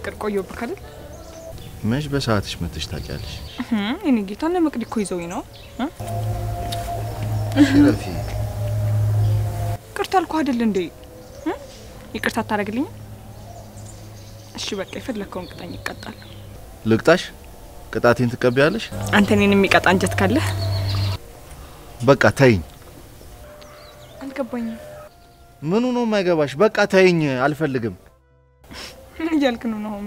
ፍቅር ቆየሁብህ አይደል? መች በሰዓትሽ መጥተሽ ታውቂያለሽ? እኔ ጌታ እነ መቅዲ እኮ ይዘውኝ ነው። ሽረፊ ይቅርታ አልኩህ አይደል እንዴ? እ? ይቅርታ አታደርግልኝም? እሺ በቃ የፈለግከውን ቅጣኝ፣ ይቀጣል። ልቅጣሽ? ቅጣቴን ትቀበያለሽ? አንተ እኔን የሚቀጣ አንጀት ካለህ በቃ ተይኝ። አልገባኝም። ምኑ ነው የማይገባሽ? በቃ ተይኝ፣ አልፈልግም። ምን እያልክ ነው ናሆሚ?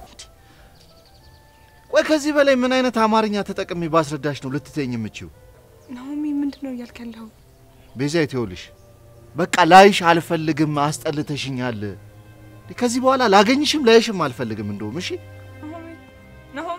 ቆይ ከዚህ በላይ ምን አይነት አማርኛ ተጠቅሜ ባስረዳሽ ነው ልትተኝ የምችው? ናሆሚ ምንድን ነው እያልክ ያለኸው? ቤዛ ይተውልሽ፣ በቃ ላይሽ አልፈልግም፣ አስጠልተሽኛል። ከዚህ በኋላ ላገኝሽም ላይሽም አልፈልግም። እንደውም እሺ ናሆሚ ናሆም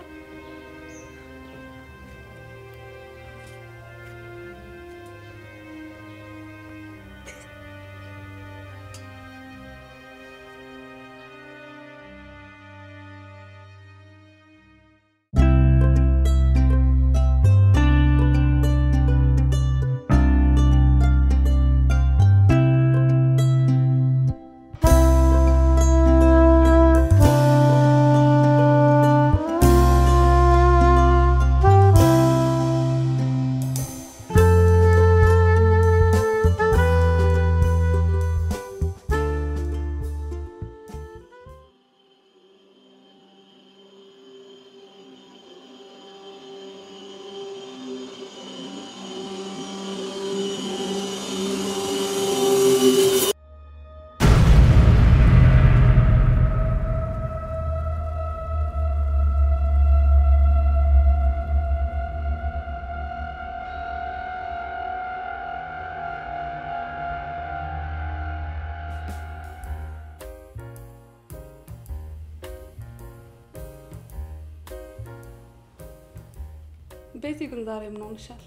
ቤቲ ግን ዛሬ ምን ሆንሻል?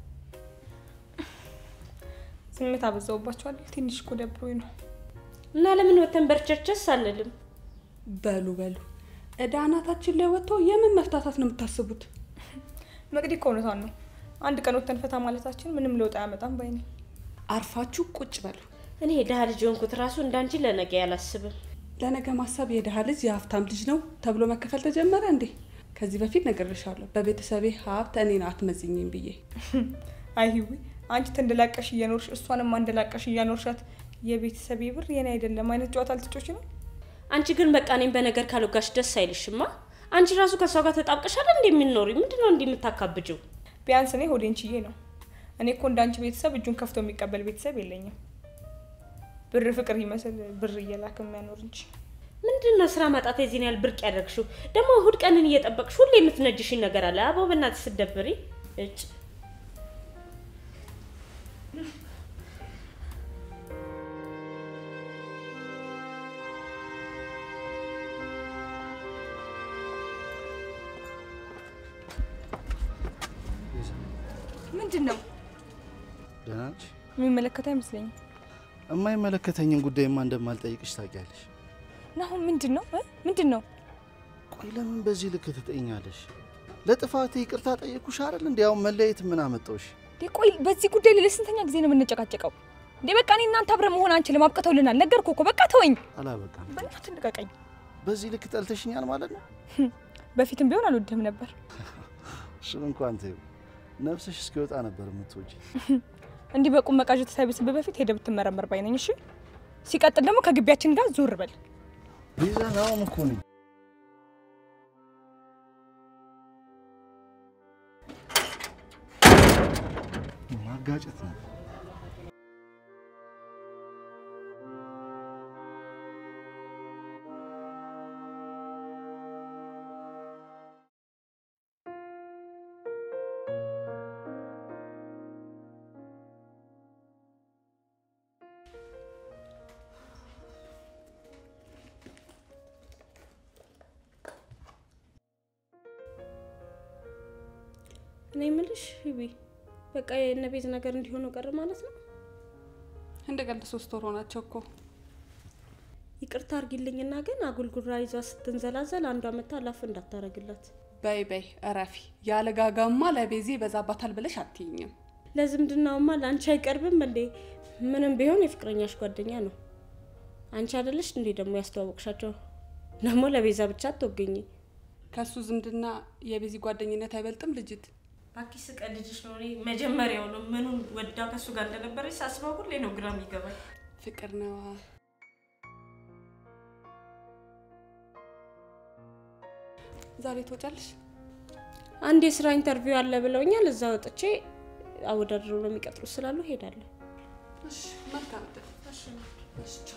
ስሜት አበዛውባቸዋል። ትንሽ እኮ ደብሮኝ ነው። እና ለምን ወተን በርቸርቸስ አንልም? በሉ በሉ እዳ አናታችን ላይ ወጥቶ የምን መፍታታት ነው የምታስቡት? መቅዲ እኮ እውነቷን ነው። አንድ ቀን ወተን ፈታ ማለታችን ምንም ለውጥ አያመጣም ባይ ነኝ። አርፋችሁ ቁጭ በሉ። እኔ የድሃ ልጅ የሆንኩት ራሱ እንዳንቺ ለነገ ያላስብም። ለነገ ማሰብ የድሃ ልጅ የሀብታም ልጅ ነው ተብሎ መከፈል ተጀመረ እንዴ? ከዚህ በፊት ነግሬሻለሁ፣ በቤተሰቤ ሀብት እኔን አትመዝኝም ብዬ። አይ ህዊ አንቺ ተንደላቀሽ እየኖርሽ እሷንም አንደላቀሽ እያኖርሻት የቤተሰቤ ብር የኔ አይደለም አይነት ጨዋታ ልትጮች ነው። አንቺ ግን በቃ እኔም በነገር ካልወጋሽ ደስ አይልሽማ? አንቺ ራሱ ከእሷ ጋር ተጣብቀሻል እንዴ የሚኖሪ? ምንድን ነው እንዲህ የምታካብጂው? ቢያንስ እኔ ሆዴን ችዬ ነው። እኔ እኮ እንደ አንቺ ቤተሰብ እጁን ከፍቶ የሚቀበል ቤተሰብ የለኝም። ብር ፍቅር ይመስል ብር እየላክ የሚያኖር እንጂ ምንድን ነው ስራ ማጣት የዚህን ያህል ብርቅ ያደርግሽው? ደግሞ እሁድ ቀንን እየጠበቅሽ ሁሌ የምትነጅሽኝ ነገር አለ። አቦ በእናትሽ ስትደብሪ እጭ ምንድን ነው ደህና ነሽ? የሚመለከት አይመስለኝም። የማይመለከተኝን ጉዳይማ እንደማልጠይቅሽ ታውቂያለሽ። ናሁን ምንድን ነው እ? ምንድን ነው ቆይ ለምን በዚህ ልክ ትጠይኛለሽ? ለጥፋቴ ይቅርታ ጠየቅኩሽ አይደል? እንዲያውም መለየት ምን አመጣውሽ? እንዴ? ቆይ በዚህ ጉዳይ ላይ ለስንተኛ ጊዜ ነው የምንጨቃጨቀው? እንዴ በቃ እኔ እናንተ አብረን መሆን አንችልም፣ አብቅተውልናል። ነገርኩህ እኮ በቃ ተወኝ። አላበቃም። በእናትህ ልቀቀኝ። በዚህ ልክ ጠልተሽኛል ማለት ነው? በፊትም ቢሆን አልወድህም ነበር። እሱን እንኳን ተይው። ነፍስሽ እስኪወጣ ነበር የምትወጂ። እንዲህ በቁም መቃዠት ሳይብስብህ በፊት ሄደህ ብትመረመር ባይ ነኝ። እሺ። ሲቀጥል ደግሞ ከግቢያችን ጋር ዞር በል። ቤዛ ናውም እኮ ነኝ። ማጋጨት ነው። እኔ የምልሽ ሂቢ በቃ የእነ ቤት ነገር እንዲሆኑ ቀር ማለት ነው። እንደ ቀልድ ሶስት ወር ሆናቸው እኮ። ይቅርታ አርጊልኝና ግን አጉልጉራ ይዛ ስትንዘላዘል አንዷ መታ ላፍ እንዳታረግላት። በይ በይ እረፊ። ያለ ጋጋማ ለቤዚ ይበዛባታል ብለሽ አትይኝም። ለዝምድናውማ ለአንቺ አይቀርብም እንዴ? ምንም ቢሆን የፍቅረኛሽ ጓደኛ ነው። አንቺ አይደለሽ እንዴ ደግሞ ያስተዋወቅሻቸው? ደግሞ ለቤዛ ብቻ አትወገኝ። ከእሱ ዝምድና የቤዚ ጓደኝነት አይበልጥም ልጅት ባኪ ስቀልድሽ ነው። እኔ መጀመሪያው ነው ምኑን ወዳ ከእሱ ጋር እንደነበረች ሳስበው ሁሌ ነው ግራ የሚገባኝ። ፍቅር ነዋ። ዛሬ ትወጫለሽ? አንድ የስራ ኢንተርቪው አለ ብለውኛል። እዛ ወጥቼ አወዳድረው ነው የሚቀጥሉ ስላሉ ሄዳለሁ። እሺ፣ መልካም ዕድል። እሺ፣ ቻው።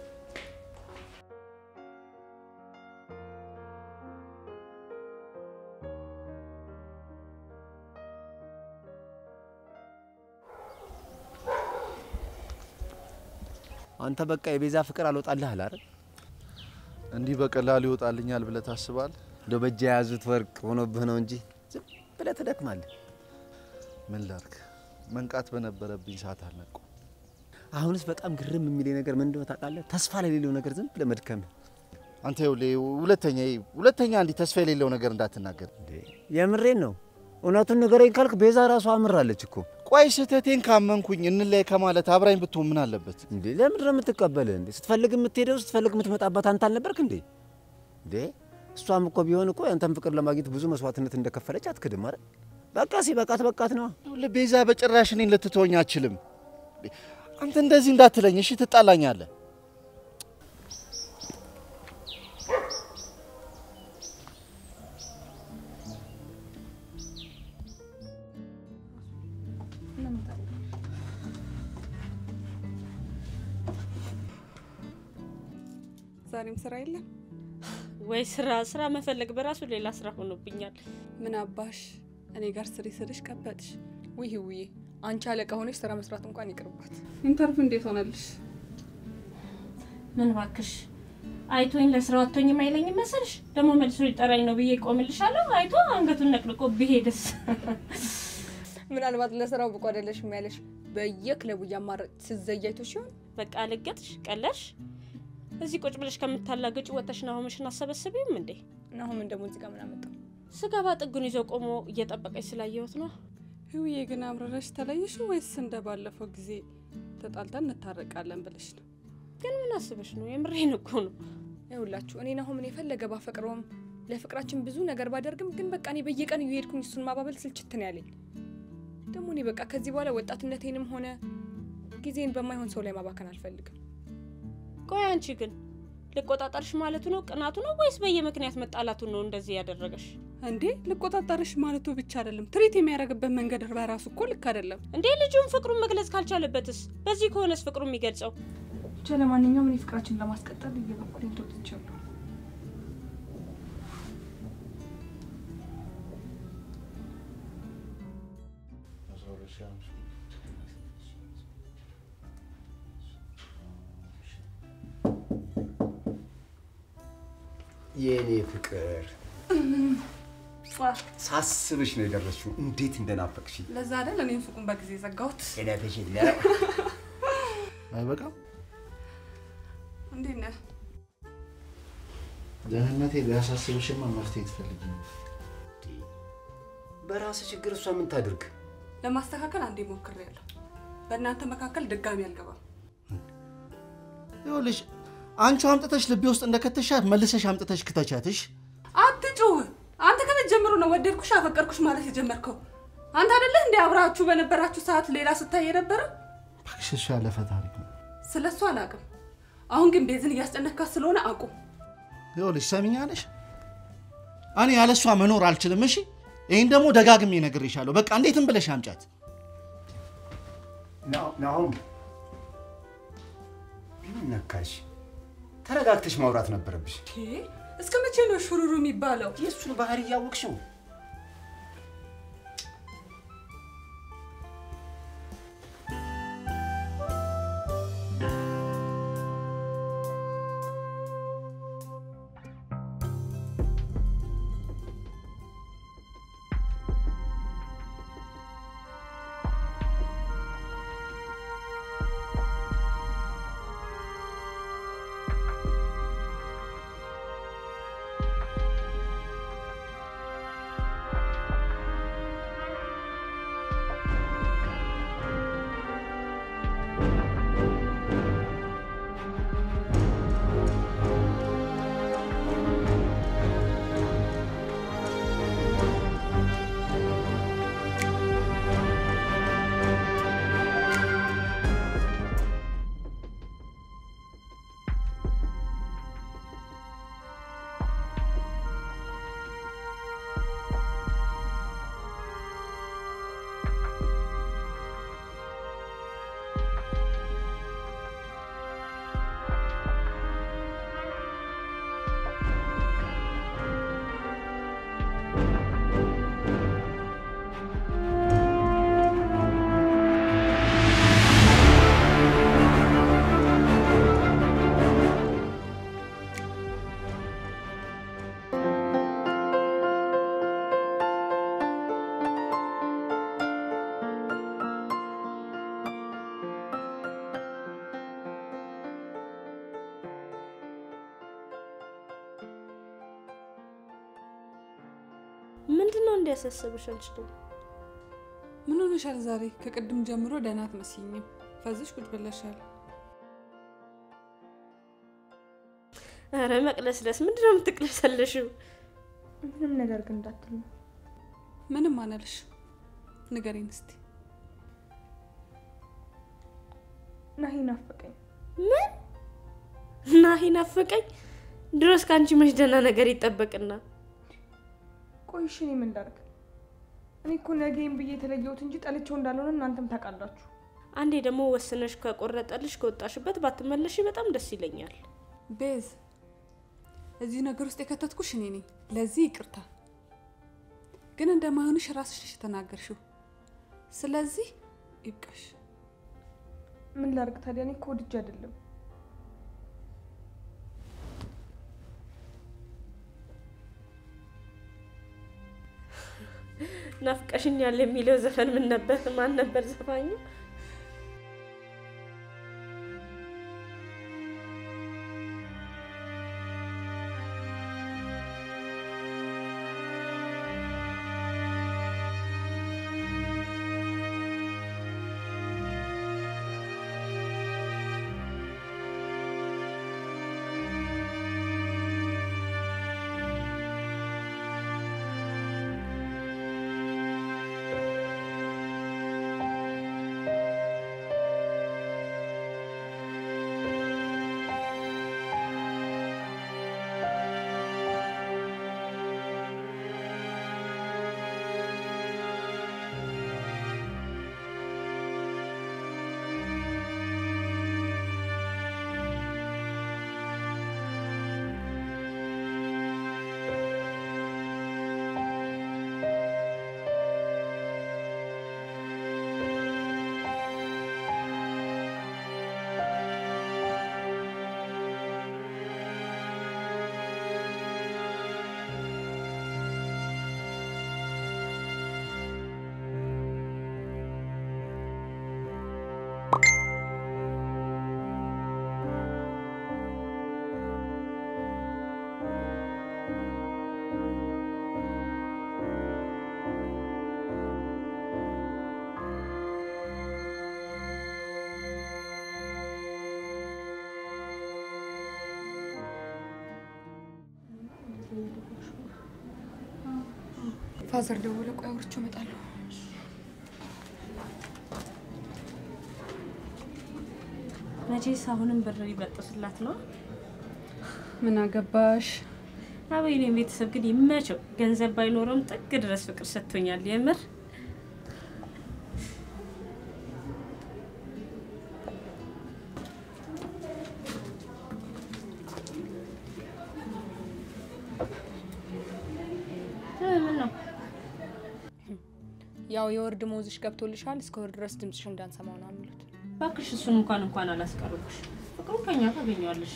አንተ በቃ የቤዛ ፍቅር አልወጣልህ አለ አይደል? እንዲህ በቀላሉ ይወጣልኛል ብለህ ታስባለህ? እንደው በእጅ የያዙት ወርቅ ሆኖብህ ነው እንጂ ዝም ብለህ ትደክማለህ። ምን ላድርግ? መንቃት በነበረብኝ ሰዓት አልነቃሁም። አሁንስ በጣም ግርም የሚለኝ ነገር ምን እንደሆነ ታውቃለህ? ተስፋ ለሌለው ነገር ዝም ብለህ መድከምህ። አንተ ይኸውልህ ሁለተኛ ሁለተኛ እንዲህ ተስፋ የሌለው ነገር እንዳትናገር። እንዴ የምሬን ነው። እውነቱን ንገረኝ ካልክ ቤዛ ራሷ አምራለች እኮ። ቆይ ስህተቴን ካመንኩኝ እንለያይ ከማለት አብራኝ ብትሆን ምን አለበት? እንዴ ለምንድን ነው የምትቀበልህ? እንዴ ስትፈልግ የምትሄደው ስትፈልግ የምትመጣባት አንተ አልነበርክ እንዴ? እንዴ እሷም እኮ ቢሆን እኮ ያንተን ፍቅር ለማግኘት ብዙ መስዋዕትነት እንደከፈለች አትክድም አይደል? በቃ ሲበቃት በቃት ነው። ይኸውልህ ቤዛ በጭራሽ እኔን ልትተወኝ አችልም። አንተ እንደዚህ እንዳትለኝ እሺ፣ ትጣላኛለህ። ዛሬም ስራ የለም። ወይ ስራ ስራ መፈለግ በራሱ ሌላ ስራ ሆኖብኛል። ምን አባሽ እኔ ጋር ስሪ ስልሽ ቀበጥሽ። ውይ ውዬ አንቺ አለቃ ሆነሽ ስራ መስራት እንኳን ይቅርባት። ኢንተርቪው እንዴት ሆነልሽ? ምን ባክሽ አይቶኝ ለስራው አቶኝም አይለኝም መሰልሽ? ደግሞ መልሶ ሊጠራኝ ነው ብዬ ቆምልሻለሁ። አይቶ አንገቱን ነቅልቆ ብሄድስ? ምናልባት ለስራው ብቁ አይደለሽም ያለሽ በየክለቡ እያማረጥ ስዘያይቶ ሲሆን በቃ ልገጥሽ ቀለሽ። እዚህ ቁጭ ብለሽ ከምታላገጭ ወጥተሽ ናሆምሽን አሰበስቢም እንዴ? ናሁምን ደግሞ እዚህ ጋር ምን አመጣው? ስገባ ጥጉን ይዞ ቆሞ እየጠበቀኝ ስላየሁት ነው። ህውዬ ግን አምረረሽ ተለይሽ ወይስ እንደ ባለፈው ጊዜ ተጣልተን እንታረቃለን ብለሽ ነው? ግን ምን አስበሽ ነው? የምሬን እኮ ነው። ይኸውላችሁ እኔ ናሁምን የፈለገ ባፈቅረውም ለፍቅራችን ብዙ ነገር ባደርግም ግን በቃ እኔ በየቀን እየሄድኩኝ እሱን ማባበል ስልችት ነው ያለኝ። ደግሞ እኔ በቃ ከዚህ በኋላ ወጣትነቴንም ሆነ ጊዜን በማይሆን ሰው ላይ ማባከን አልፈልግም። ቆይ አንቺ ግን ልቆጣጠርሽ ማለቱ ነው ቅናቱ ነው ወይስ በየምክንያት መጣላቱ ነው እንደዚህ ያደረገሽ? እንዴ ልቆጣጠርሽ ማለቱ ብቻ አይደለም፣ ትሪት የሚያደርግበት መንገድ በራሱ እኮ ልክ አይደለም። እንዴ ልጁን ፍቅሩን መግለጽ ካልቻለበትስ? በዚህ ከሆነስ ፍቅሩ የሚገልጸው ብቻ ለማንኛውም እኔ ፍቅራችን ለማስቀጠል እየበኩሌን ተወጥቻለሁ። የኔ ፍቅር ሳስብሽ ነው የደረስሽው። እንዴት እንደናፈቅሽ ለዛ አይደል እኔም ሱቁን በጊዜ ዘጋሁት። ለተሽ አይበቃም? እንዴት ነህ? ደህንነቴ ሊያሳስብሽማ መፍትሄ ትፈልጊ ነው። በራስ ችግር እሷ ምን ታድርግ? ለማስተካከል አንዴ ሞክሬያለሁ። በእናንተ መካከል ድጋሚ አልገባም። ይኸውልሽ አንቺ አምጥተሽ ልቤ ውስጥ እንደከተሻት መልሰሽ አምጥተሽ ክተቻትሽ። አትጩህ። አንተ ከመጀመሩ ነው ወደድኩሽ አፈቀርኩሽ ማለት የጀመርከው። አንተ አይደለህ እንደ አብራችሁ በነበራችሁ ሰዓት ሌላ ስታይ የነበረ? እባክሽ እሱ ያለፈ ታሪክ ነው። ስለ እሱ አላውቅም። አሁን ግን ቤዝን እያስጨነካት ስለሆነ አቁም። ይኸውልሽ ሰሚኛለሽ፣ እኔ ያለ እሷ መኖር አልችልም። እሺ ይህን ደግሞ ደጋግሜ እነግርሻለሁ። በቃ እንዴትም ብለሽ አምጫት። ናሁም ምን ነካሽ? ተረጋግተሽ ማውራት ነበረብሽ። እስከ መቼ ነው ሹሩሩ የሚባለው? የእሱን ባህሪ እያወቅሽው እንዲያሳስብሽ አልችልም። ምን ሆነሻል ዛሬ? ከቅድም ጀምሮ ደህና አትመስይኝም። ፈዝሽ ቁጭ ብለሻል። ኧረ መቅለስለስ ምንድን ነው የምትቅለሰለሽው? ምንም ነገር ግን እንዳትል ነው። ምንም አናልሽ። ንገሪኝ እስቲ። ናሂ ናፈቀኝ። ምን ናሂ ናፈቀኝ? ድሮስ ከአንቺ መች ደህና ነገር ይጠበቅና ቆይ እሺ እኔ ምን ላድርግ? እኔ እኮ ነገም ብዬ የተለየሁት እንጂ ጠልቼው እንዳልሆነ እናንተም ታውቃላችሁ። አንዴ ደግሞ ወስነሽ ከቆረጠልሽ ከወጣሽበት ባትመለሽ በጣም ደስ ይለኛል። ቤዝ፣ እዚህ ነገር ውስጥ የከተትኩሽ እኔ ነኝ። ለዚህ ይቅርታ። ግን እንደማይሆንሽ ራስሽ ነሽ የተናገርሽው። ስለዚህ ይብቃሽ። ምን ላድርግ ታዲያ? እኔ እኮ ወድጄ አይደለም። ናፍቀሽኛል የሚለው ዘፈን ምን ነበር? ማን ነበር ዘፋኙ? ፋዘር ደወለ። ቆይ አውርቼው እመጣለሁ። መቼስ አሁንም ብር ይበጥሱላት ነው። ምን አገባሽ? አበይኔ ቤተሰብ ግን ይመቸው። ገንዘብ ባይኖረውም ጥግ ድረስ ፍቅር ሰጥቶኛል። የምር እ ምን ነው ያው የወር ደመወዝሽ ገብቶልሻል፣ እስከ ወር ድረስ ድምፅሽ እንዳንሰማው ነው የሚሉት። እባክሽ እሱን እንኳን እንኳን አላስቀሩብሽ። ፍቅሩን ከኛ ታገኘዋለሽ።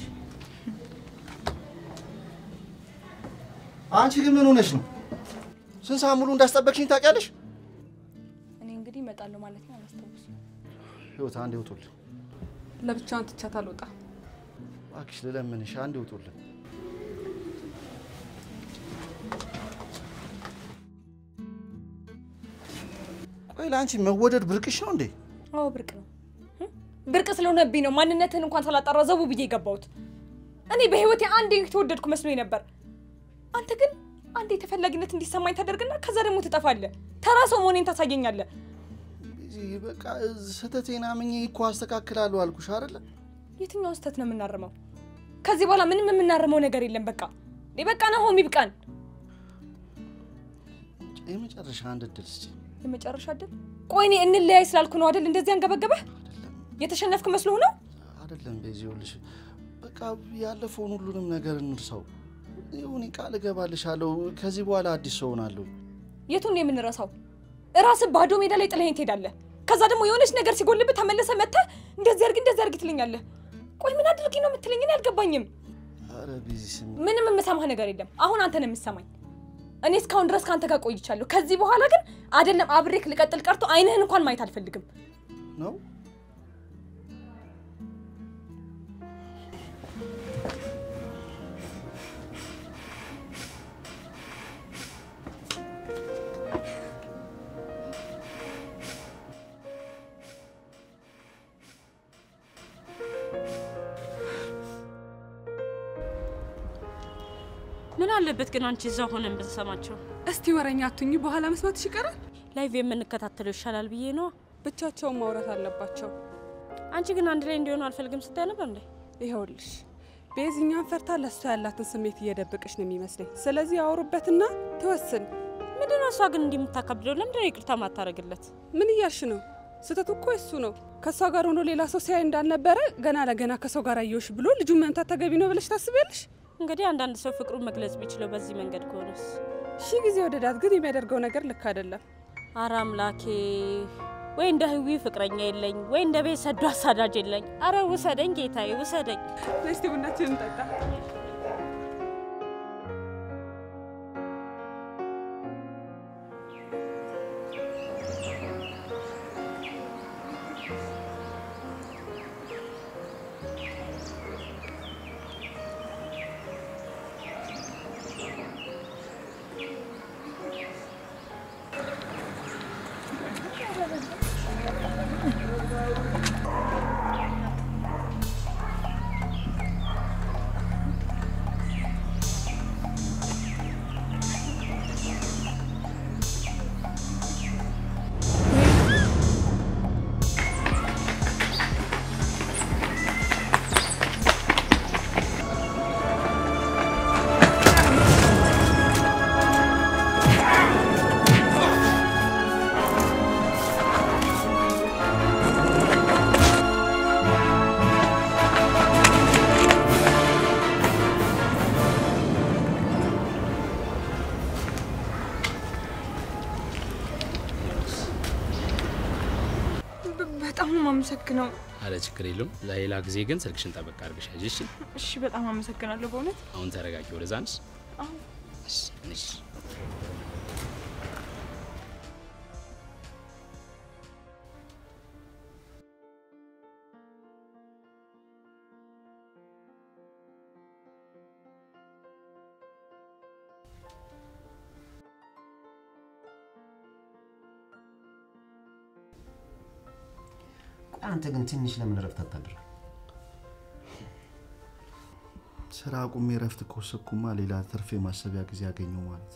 አንቺ ግን ምን ሆነሽ ነው? ስንት ሰዓት ሙሉ እንዳስጠበቅሽኝ ታውቂያለሽ? እኔ እንግዲህ እመጣለሁ ማለት ነው። አላስታውስም። ህይወት አንድ ይውጡልን ለብቻዋን ትቻት አልወጣ። እባክሽ፣ ልለምንሽ አንድ ይውጡልን። ቆይ ለአንቺ መወደድ ብርቅሽ ነው እንዴ? አዎ ብርቅ ነው። እ? ብርቅ ስለሆነብኝ ነው ማንነትህን እንኳን ሳላጣራ ዘቡ ብዬ የገባሁት። እኔ በህይወቴ አንዴ የተወደድኩ መስሎኝ ነበር። አንተ ግን አንዴ ተፈላጊነት እንዲሰማኝ ታደርግና ከዛ ደግሞ ትጠፋለህ። ተራ ሰው መሆኔን ታሳየኛለህ። እዚህ በቃ ስህተቴን አምኜ እኮ አስተካክላለሁ አልኩሽ አይደለ? የትኛውን ስህተት ነው የምናርመው? ከዚህ በኋላ ምንም የምናርመው ነገር የለም። በቃ እኔ በቃ ናሆም ይብቃን። የመጨረሻ አንድ እድል ስጪ። የመጨረሻ ድል። ቆይ እኔ እንለያይ ስላልኩ ነው አይደል እንደዚህ አንገበገበህ? አይደለም የተሸነፍክ መስሎ ነው? አይደለም፣ በዚህ ይኸውልሽ፣ በቃ ያለፈውን ሁሉንም ነገር እንርሳው። ይሁን ቃል እገባልሻለሁ፣ ከዚህ በኋላ አዲስ ሰው ሆናለሁ። የቱን ነው የምንረሳው? እራስህ ባዶ ሜዳ ላይ ጥለኸኝ ትሄዳለህ። ከዛ ደግሞ የሆነች ነገር ሲጎልብህ ተመልሰህ መጥተህ እንደዚህ አድርግ እንደዚህ አድርግ ትለኛለህ። ቆይ ምን አድርጊ ነው የምትለኝ? እኔ አልገባኝም። አረ ቢዚ ስሚ፣ ምንም የምሰማህ ነገር የለም። አሁን አንተ ነው የምሰማኝ። እኔ እስካሁን ድረስ ከአንተ ጋር ቆይቻለሁ። ከዚህ በኋላ ግን አይደለም አብሬክ ልቀጥል ቀርቶ አይንህን እንኳን ማየት አልፈልግም። ነው አለበት ግን አንቺ እዛ ሆነን ብንሰማቸው? እስቲ ወረኛ አቱኝ በኋላ መስማትሽ ይቀራል። ላይቭ የምንከታተለው ይሻላል ብዬ ነዋ። ብቻቸውን ማውራት አለባቸው። አንቺ ግን አንድ ላይ እንዲሆኑ አልፈልግም ስታይ ነበር እንዴ? ይኸውልሽ ቤዝኛን ፈርታ ለእሷ ያላትን ስሜት እየደበቀች ነው የሚመስለኝ። ስለዚህ ያወሩበትና ትወስን። ምንድነው እሷ ግን እንዲህ የምታካብደው? ለምንድነው ይቅርታ ማታረግለት? ምን እያልሽ ነው? ስህተቱ እኮ እሱ ነው። ከእሷ ጋር ሆኖ ሌላ ሰው ሲያይ እንዳልነበረ ገና ለገና ከሰው ጋር አየሁሽ ብሎ ልጁን መምታት ተገቢ ነው ብለሽ ታስቢያለሽ? እንግዲህ አንዳንድ ሰው ፍቅሩን መግለጽ ቢችለው በዚህ መንገድ ከሆነስ? ሺህ ጊዜ ወደዳት፣ ግን የሚያደርገው ነገር ልክ አይደለም። አረ አምላኬ፣ ወይ እንደ ህዊ ፍቅረኛ የለኝ፣ ወይ እንደ ቤት ሰዶ አሳዳጅ የለኝ። አረ ውሰደኝ ጌታዬ፣ ውሰደኝ። እስቲ ቡናችንን እንጠጣ። በጣም ነው የማመሰግነው። አለ ችግር የለውም። ለሌላ ጊዜ ግን ስልክሽን ጠበቅ አድርገሽ ያዥ። እሺ፣ እሺ፣ በጣም አመሰግናለሁ በእውነት። አሁን ተረጋጊ። ወደዛ አንስ እሺ፣ እሺ። ቆይ አንተ ግን ትንሽ ለምን እረፍት አታድርም? ስራ አቁሜ ረፍት ከወሰድኩማ ሌላ ትርፍ የማሰቢያ ጊዜ ያገኘው ማለት ነው።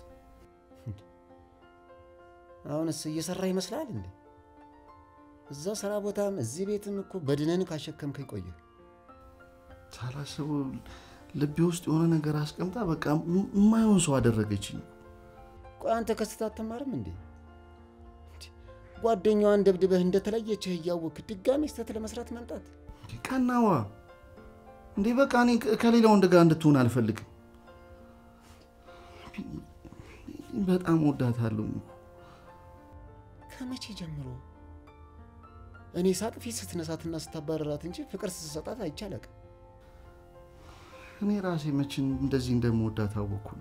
አሁንስ እየሰራ ይመስላል እንዴ? እዛ ስራ ቦታም እዚህ ቤትም እኮ በድነን ካሸከምከኝ ቆየ። ሳላስበው ልቤ ውስጥ የሆነ ነገር አስቀምጣ በቃ ም- የማይሆን ሰው አደረገችኝ። ቆይ አንተ ከስህተት አትማርም እንዴ? እንዴ፣ ጓደኛዋን ደብድበህ እንደተለየችህ እያወቅህ ድጋሚ ስህተት ለመስራት መምጣት ቀናዋ እንዴ! በቃ እኔ ከ- ከሌላ ወንድ ጋር እንድትሆን አልፈልግም። በጣም ወዳታለሁ። ከመቼ ጀምሮ? እኔ ሳቅ ፊት ስትነሳትና ስታባረራት እንጂ ፍቅር ስትሰጣት አይቻለቅ። እኔ ራሴ መችን እንደዚህ እንደምወዳት አወቅኩና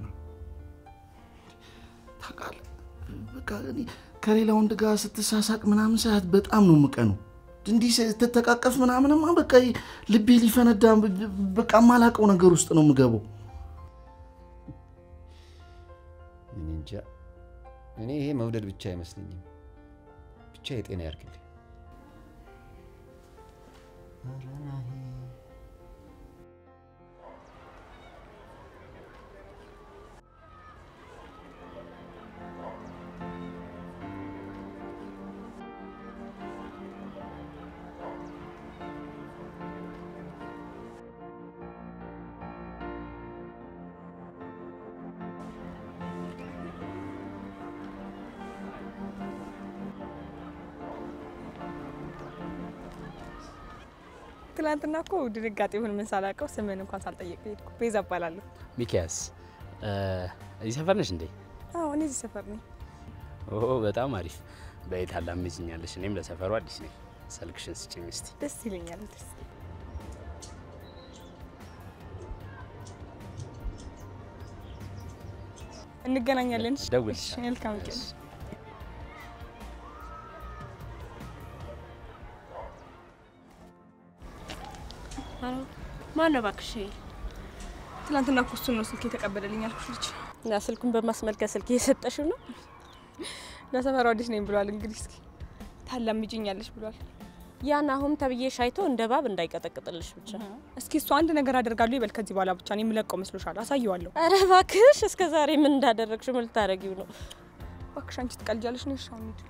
ታውቃለህ፣ በቃ እኔ ከሌላ ወንድ ጋር ስትሳሳቅ ምናምን ሳያት በጣም ነው የምቀነው። እንዲህ ስትተቃቀፍ ምናምንማ በቃ ልቤ ሊፈነዳ በቃ የማላውቀው ነገር ውስጥ ነው የምገባው። እኔ እንጃ። እኔ ይሄ መውደድ ብቻ አይመስለኝም። ብቻ የጤና ያርግልኝ። ኧረ ናሂ። ትናንትና እኮ ድንጋጤ ይሁን ምን ሳላውቀው ስምን እንኳን ሳልጠየቅ ሄድኩ። ቤዛ እባላለሁ። ሚኪያስ እዚህ ሰፈር ነሽ እንዴ? አዎ እኔ እዚህ ሰፈር ነኝ። ኦ በጣም አሪፍ። በየት አላምጅኛለሽ? እኔም ለሰፈሩ አዲስ ነኝ። ስልክሽን ስጭኝ እስቲ። ደስ ይለኛል። ደስ እንገናኛለን። እሺ? ደውልልሻለሁ። እሺ፣ መልካም ቀን። ማን ነው እባክሽ? ትናንትና እኮ እሱን ነው ስልክ የተቀበለልኝ ያልኩሽ ልጅ። እና ስልኩን በማስመልከት ስልክ እየሰጠሽው ነው? ለሰፈሩ አዲስ ነኝ ብሏል። እንግዲህ እስኪ ታላምጂኛለሽ ብሏል። ያን አሁን ተብዬ ሻይቶ እንደ ባብ እንዳይቀጠቅጥልሽ ብቻ። እስኪ እሱ አንድ ነገር አደርጋለሁ ይበል። ከዚህ በኋላ ብቻ እኔ የምለቀው መስሎሻል? አሳየዋለሁ። ኧረ እባክሽ እስከ ዛሬ ምን እንዳደረግሽ ምን ልታደርጊው ነው? እባክሽ አንቺ ትቀልጃለሽ ነው። እሺ አሁን ሂድ።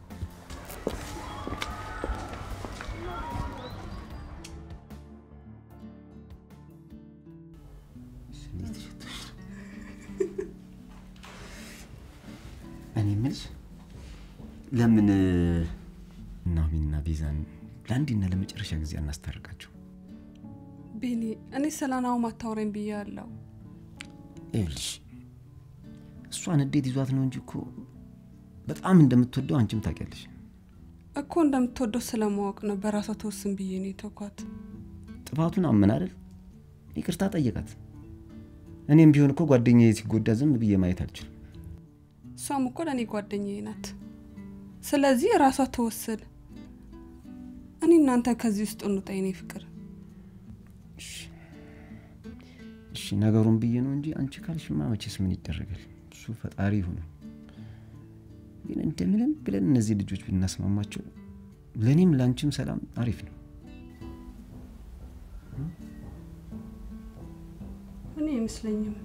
እኔ የምልሽ ለምን ናሚና ቤዛን ለአንዴና ለመጨረሻ ጊዜ አናስታርቃቸው? ቤኒ፣ እኔ ስለ ናው ማታወረኝ ብዬ አለው። ይኸውልሽ እሷን እንዴት ይዟት ነው እንጂ እኮ በጣም እንደምትወደው አንቺም ታውቂያለሽ። እኮ እንደምትወደው ስለማወቅ ነው በራሷ ተወስን ብዬ ነው የተኳት። ጥፋቱን አመን አይደል? ይቅርታ ጠየቃት። እኔም ቢሆን እኮ ጓደኛዬ ሲጎዳ ዝም ብዬ ማየት አልችልም። እሷም እኮ ለእኔ ጓደኛዬ ናት። ስለዚህ ራሷ ተወስን። እኔ እናንተ ከዚህ ውስጥ እንውጣ የኔ ፍቅር። እሺ ነገሩን ብዬ ነው እንጂ አንቺ ካልሽማ መቼስ ምን ይደረጋል? እሱ ፈጣሪ ይሁን። ግን እንደምንም ብለን እነዚህ ልጆች ብናስማማቸው ለእኔም ለአንቺም ሰላም አሪፍ ነው። እኔ አይመስለኝም።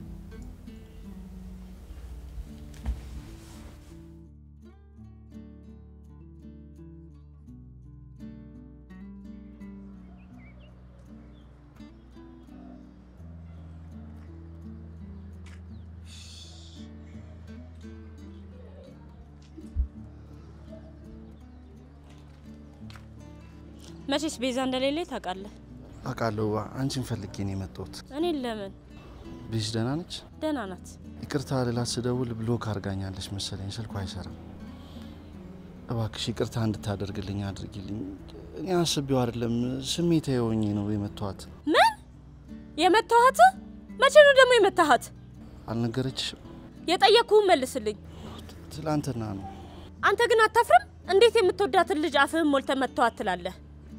መቼስ ቤዛ እንደሌለ ታውቃለህ። አውቃለሁ። አንቺን ፈልጌ ነው የመጣሁት። እኔን ለምን? ቤዝ ደህና ነች? ደህና ናት። ይቅርታ ልላት ስደውል ብሎክ አድርጋኛለች መሰለኝ። ስልኩ አይሰራም። እባክሽ ይቅርታ እንድታደርግልኝ አድርጊልኝ። እኔ አስቤው አይደለም ስሜታዊ ሆኜ ነው የመታኋት። ምን የመታሃት? መቼ ነው ደግሞ የመታሃት? አልነገረችሽም? የጠየቅኩህን መልስልኝ። ትላንትና ነው። አንተ ግን አታፍርም? እንዴት የምትወዳትን ልጅ አፍህን ሞልተ መተዋት ትላለህ?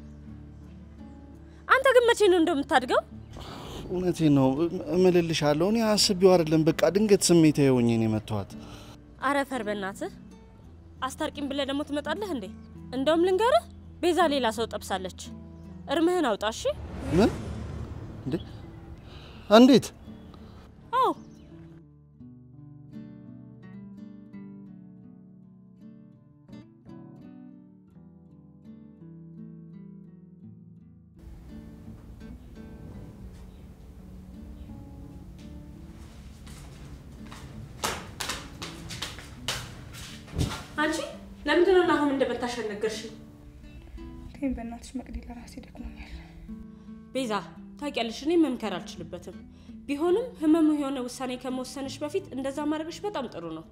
አንተ ግን መቼ ነው እንደምታድገው? እውነቴን ነው እምልልሻለሁ። እኔ አስቤው አይደለም። በቃ ድንገት ስሜታዊ ሆኜ ነው የመታኋት። አረፈር በእናትህ አስታርቂም ብለህ ደግሞ ትመጣለህ እንዴ? እንደውም ልንገርህ፣ ቤዛ ሌላ ሰው ጠብሳለች። እርምህን አውጣ እሺ? ምን እንዴ? እንዴት? አዎ አንቺ ለምንድን ነው አሁን እንደመታሽ ነገርሽኝ? ተይኝ በእናትሽ መቅዲ፣ ለራሴ ደክሞኛል። ቤዛ ታውቂያለሽ፣ እኔ መምከር አልችልበትም። ቢሆንም ህመሙ የሆነ ውሳኔ ከመወሰንሽ በፊት እንደዛ ማድረግሽ በጣም ጥሩ ነው።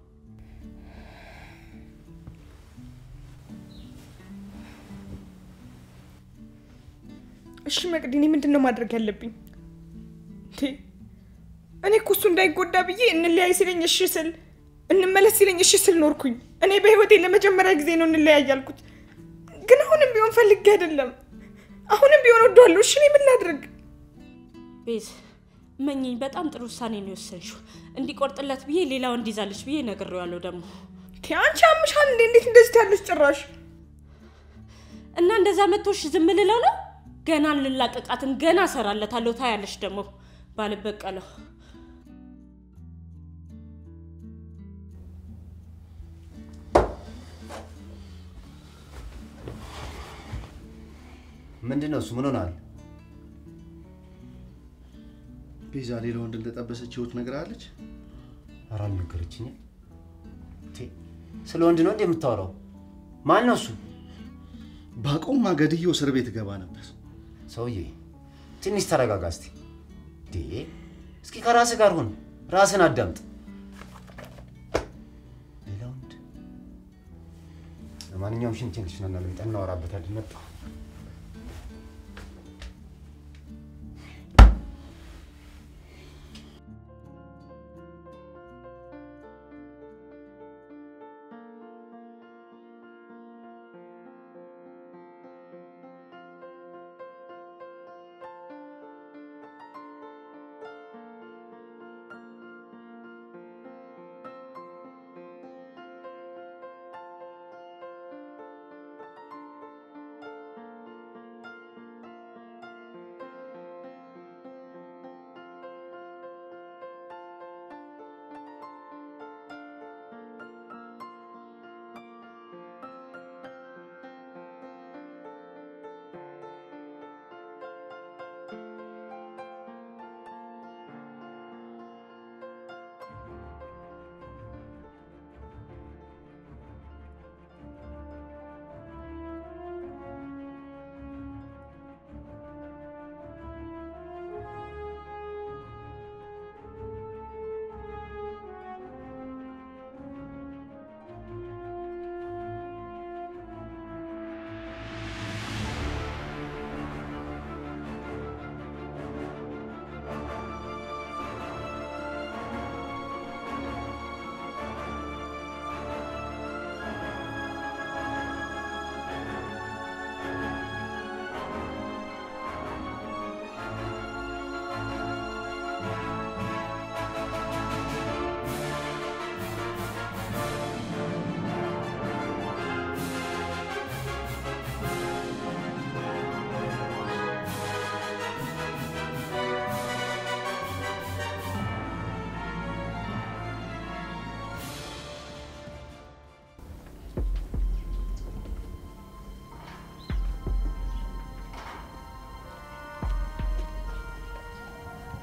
እሺ መቅዲ፣ እኔ ምንድን ነው ማድረግ ያለብኝ? እንዴ እኔ እኮ እሱ እንዳይጎዳ ብዬ እንለያይ ሲለኝ እሺ ስል እንመለስ ሲለኝ እሺ ስል ኖርኩኝ። እኔ በህይወቴ ለመጀመሪያ ጊዜ ነው እንለያይ ያልኩት። ግን አሁንም ቢሆን ፈልጌ አይደለም። አሁንም ቢሆን ወደዋለሁ። እሺ እኔ ምን ላድርግ? ቤዝ መኝኝ፣ በጣም ጥሩ ውሳኔ ነው የወሰንሽው። እንዲቆርጥለት ብዬ ሌላው እንዲይዛለች ብዬ ነግሬዋለሁ ደግሞ ቴ አንቺ አምሻል እንዴ? እንዴት እንደዚህ ያለች ጭራሽ እና እንደዛ መቶሽ ዝም ልለው ነው? ገና እንላቀቃትን ገና እሰራለታለሁ። ታያለሽ ደግሞ ባልበቀለው ምንድን ነው እሱ? ምን ሆናል? ቤዛ ሌላ ወንድ እንደጠበሰች ህይወት ነግራለች። ኧረ አልነገረችኝም። ቴ ስለ ወንድ ነው እንዴ የምታወራው? ማን ነው እሱ? ባቆማ ገድዬው እስር ቤት ገባ ነበር። ሰውዬ ትንሽ ተረጋጋ እስቲ። ዴ እስኪ ከራስህ ጋር ሁን፣ ራስን አዳምጥ። ሌላ ወንድ? ለማንኛውም ሽንቴን ልሽናና ልምጣ፣ እናወራበታለን። መጣሁ።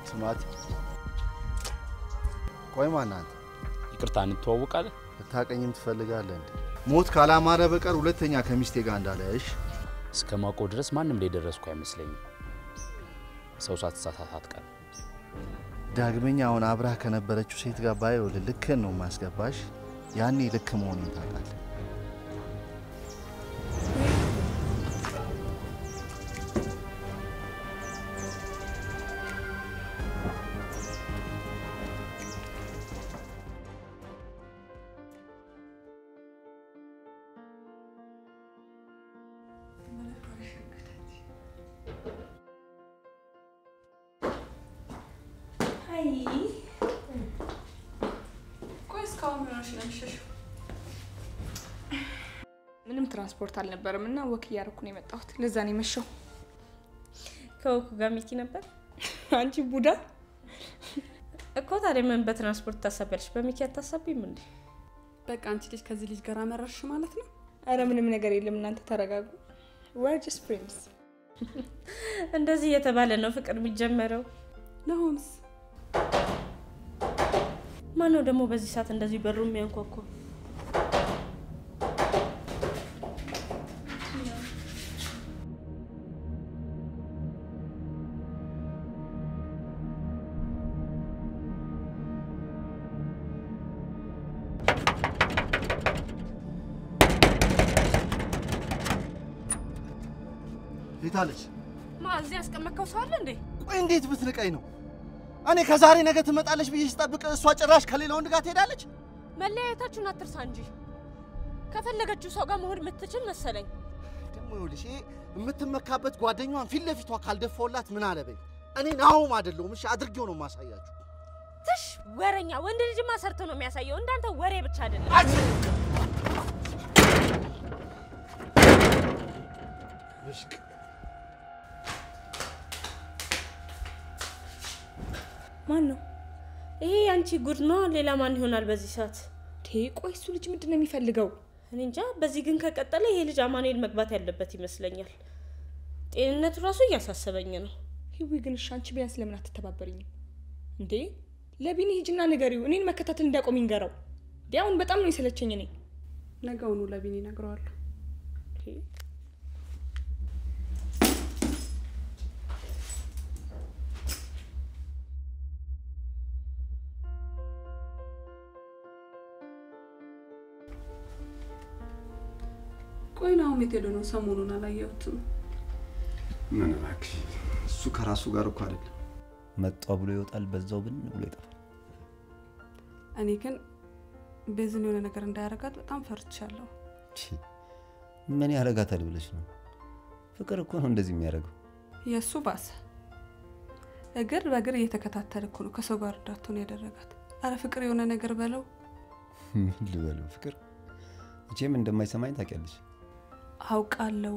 ስማት ቆይ ማናት ይቅርታ እንተዋወቃለን። ልታቀኝም ትፈልጋለህ እንዴ? ሞት ካላማረ በቀር ሁለተኛ ከሚስቴ ጋር እንዳለሽ እስከ ማውቀው ድረስ ማንም ላይ ደረስኩ አይመስለኝም። ሰው ሳትሳሳት አትቀርም። ዳግመኛ አሁን አብራህ ከነበረችው ሴት ጋር ባየው ልክህን ነው ማስገባሽ። ያኔ ልክ መሆኔን ታውቃለህ። ቆይ እስካሁን ምን ሆነሽ ነው የምትሸሺው? ምንም ትራንስፖርት አልነበረም እና ወክ እያደረኩ ነው የመጣሁት። ለዛ ነው የመሸው። ከወኩ ጋር ሚኪ ነበር አንቺ ቡዳ እኮ። ታዲያ ምን በትራንስፖርት ታሳቢያለሽ? በሚኪ አታሳቢም እንዴ? በቃ አንቺ ልጅ ከዚህ ልጅ ጋር አመረርሽ ማለት ነው። አረ ምንም ነገር የለም። እናንተ ተረጋጉ። we're just friends እንደዚህ እየተባለ ነው ፍቅር የሚጀመረው። ነሆንስ ማነው ደግሞ በዚህ ሰዓት እንደዚህ በሩ የሚያንኳኳ? የታለች? ማ እዚህ ያስቀመጥከው ሰው አለ እንዴ? ቆይ እንዴት ብትንቀኝ ነው? እኔ ከዛሬ ነገ ትመጣለች ብዬ ስጠብቅ እሷ ጭራሽ ከሌላ ወንድ ጋር ትሄዳለች። መለያየታችሁን አትርሳ እንጂ ከፈለገችው ሰው ጋር መሆን የምትችል መሰለኝ። ደግሞ ይኸውልሽ ይሄ የምትመካበት ጓደኛዋን ፊት ለፊቷ ካልደፋውላት ምን አለበኝ። እኔ ናሆም አይደለሁም። እሺ አድርጌው ነው ማሳያችሁ። ትሽ ወረኛ ወንድ ልጅማ ሰርቶ ነው የሚያሳየው። እንዳንተ ወሬ ብቻ አይደለም። ማን ነው ይሄ? ያንቺ ጉድ ነው። ሌላ ማን ይሆናል በዚህ ሰዓት? ቴ ቆይ እሱ ልጅ ምንድን ነው የሚፈልገው? እኔ እንጃ። በዚህ ግን ከቀጠለ ይሄ ልጅ አማኑኤል መግባት ያለበት ይመስለኛል። ጤንነቱ ራሱ እያሳሰበኝ ነው። ሂዊ ግን እሺ፣ አንቺ ቢያንስ ለምን አትተባበሪኝም እንዴ? ለቢኒ ሂጅና ንገሪው፣ እኔን መከታተል እንዲያቆም ይንገረው። እንዴ አሁን በጣም ነው የሰለቸኝ እኔ ነገውኑ ለቢኒ እነግረዋለሁ። ቆይ ናሆም የት ሄዶ ነው? ሰሞኑን አላየሁትም። ምን እባክሽ፣ እሱ ከራሱ ጋር እኮ አይደለም። መጣ ብሎ ይወጣል፣ በዛው ብን ብሎ ይጠፋል። እኔ ግን ቤዝን የሆነ ነገር እንዳያረጋት በጣም ፈርቻለሁ። ቺ፣ ምን ያረጋታል ብለሽ ነው? ፍቅር እኮ ነው እንደዚህ የሚያደርገው። የእሱ ባሰ። እግር በእግር እየተከታተለ እኮ ነው ከሰው ጋር እንዳትሆን ያደረጋት። አረ ፍቅር የሆነ ነገር በለው። ምን ልበለው? ፍቅር መቼም እንደማይሰማኝ ታውቂያለሽ። አውቃለሁ፣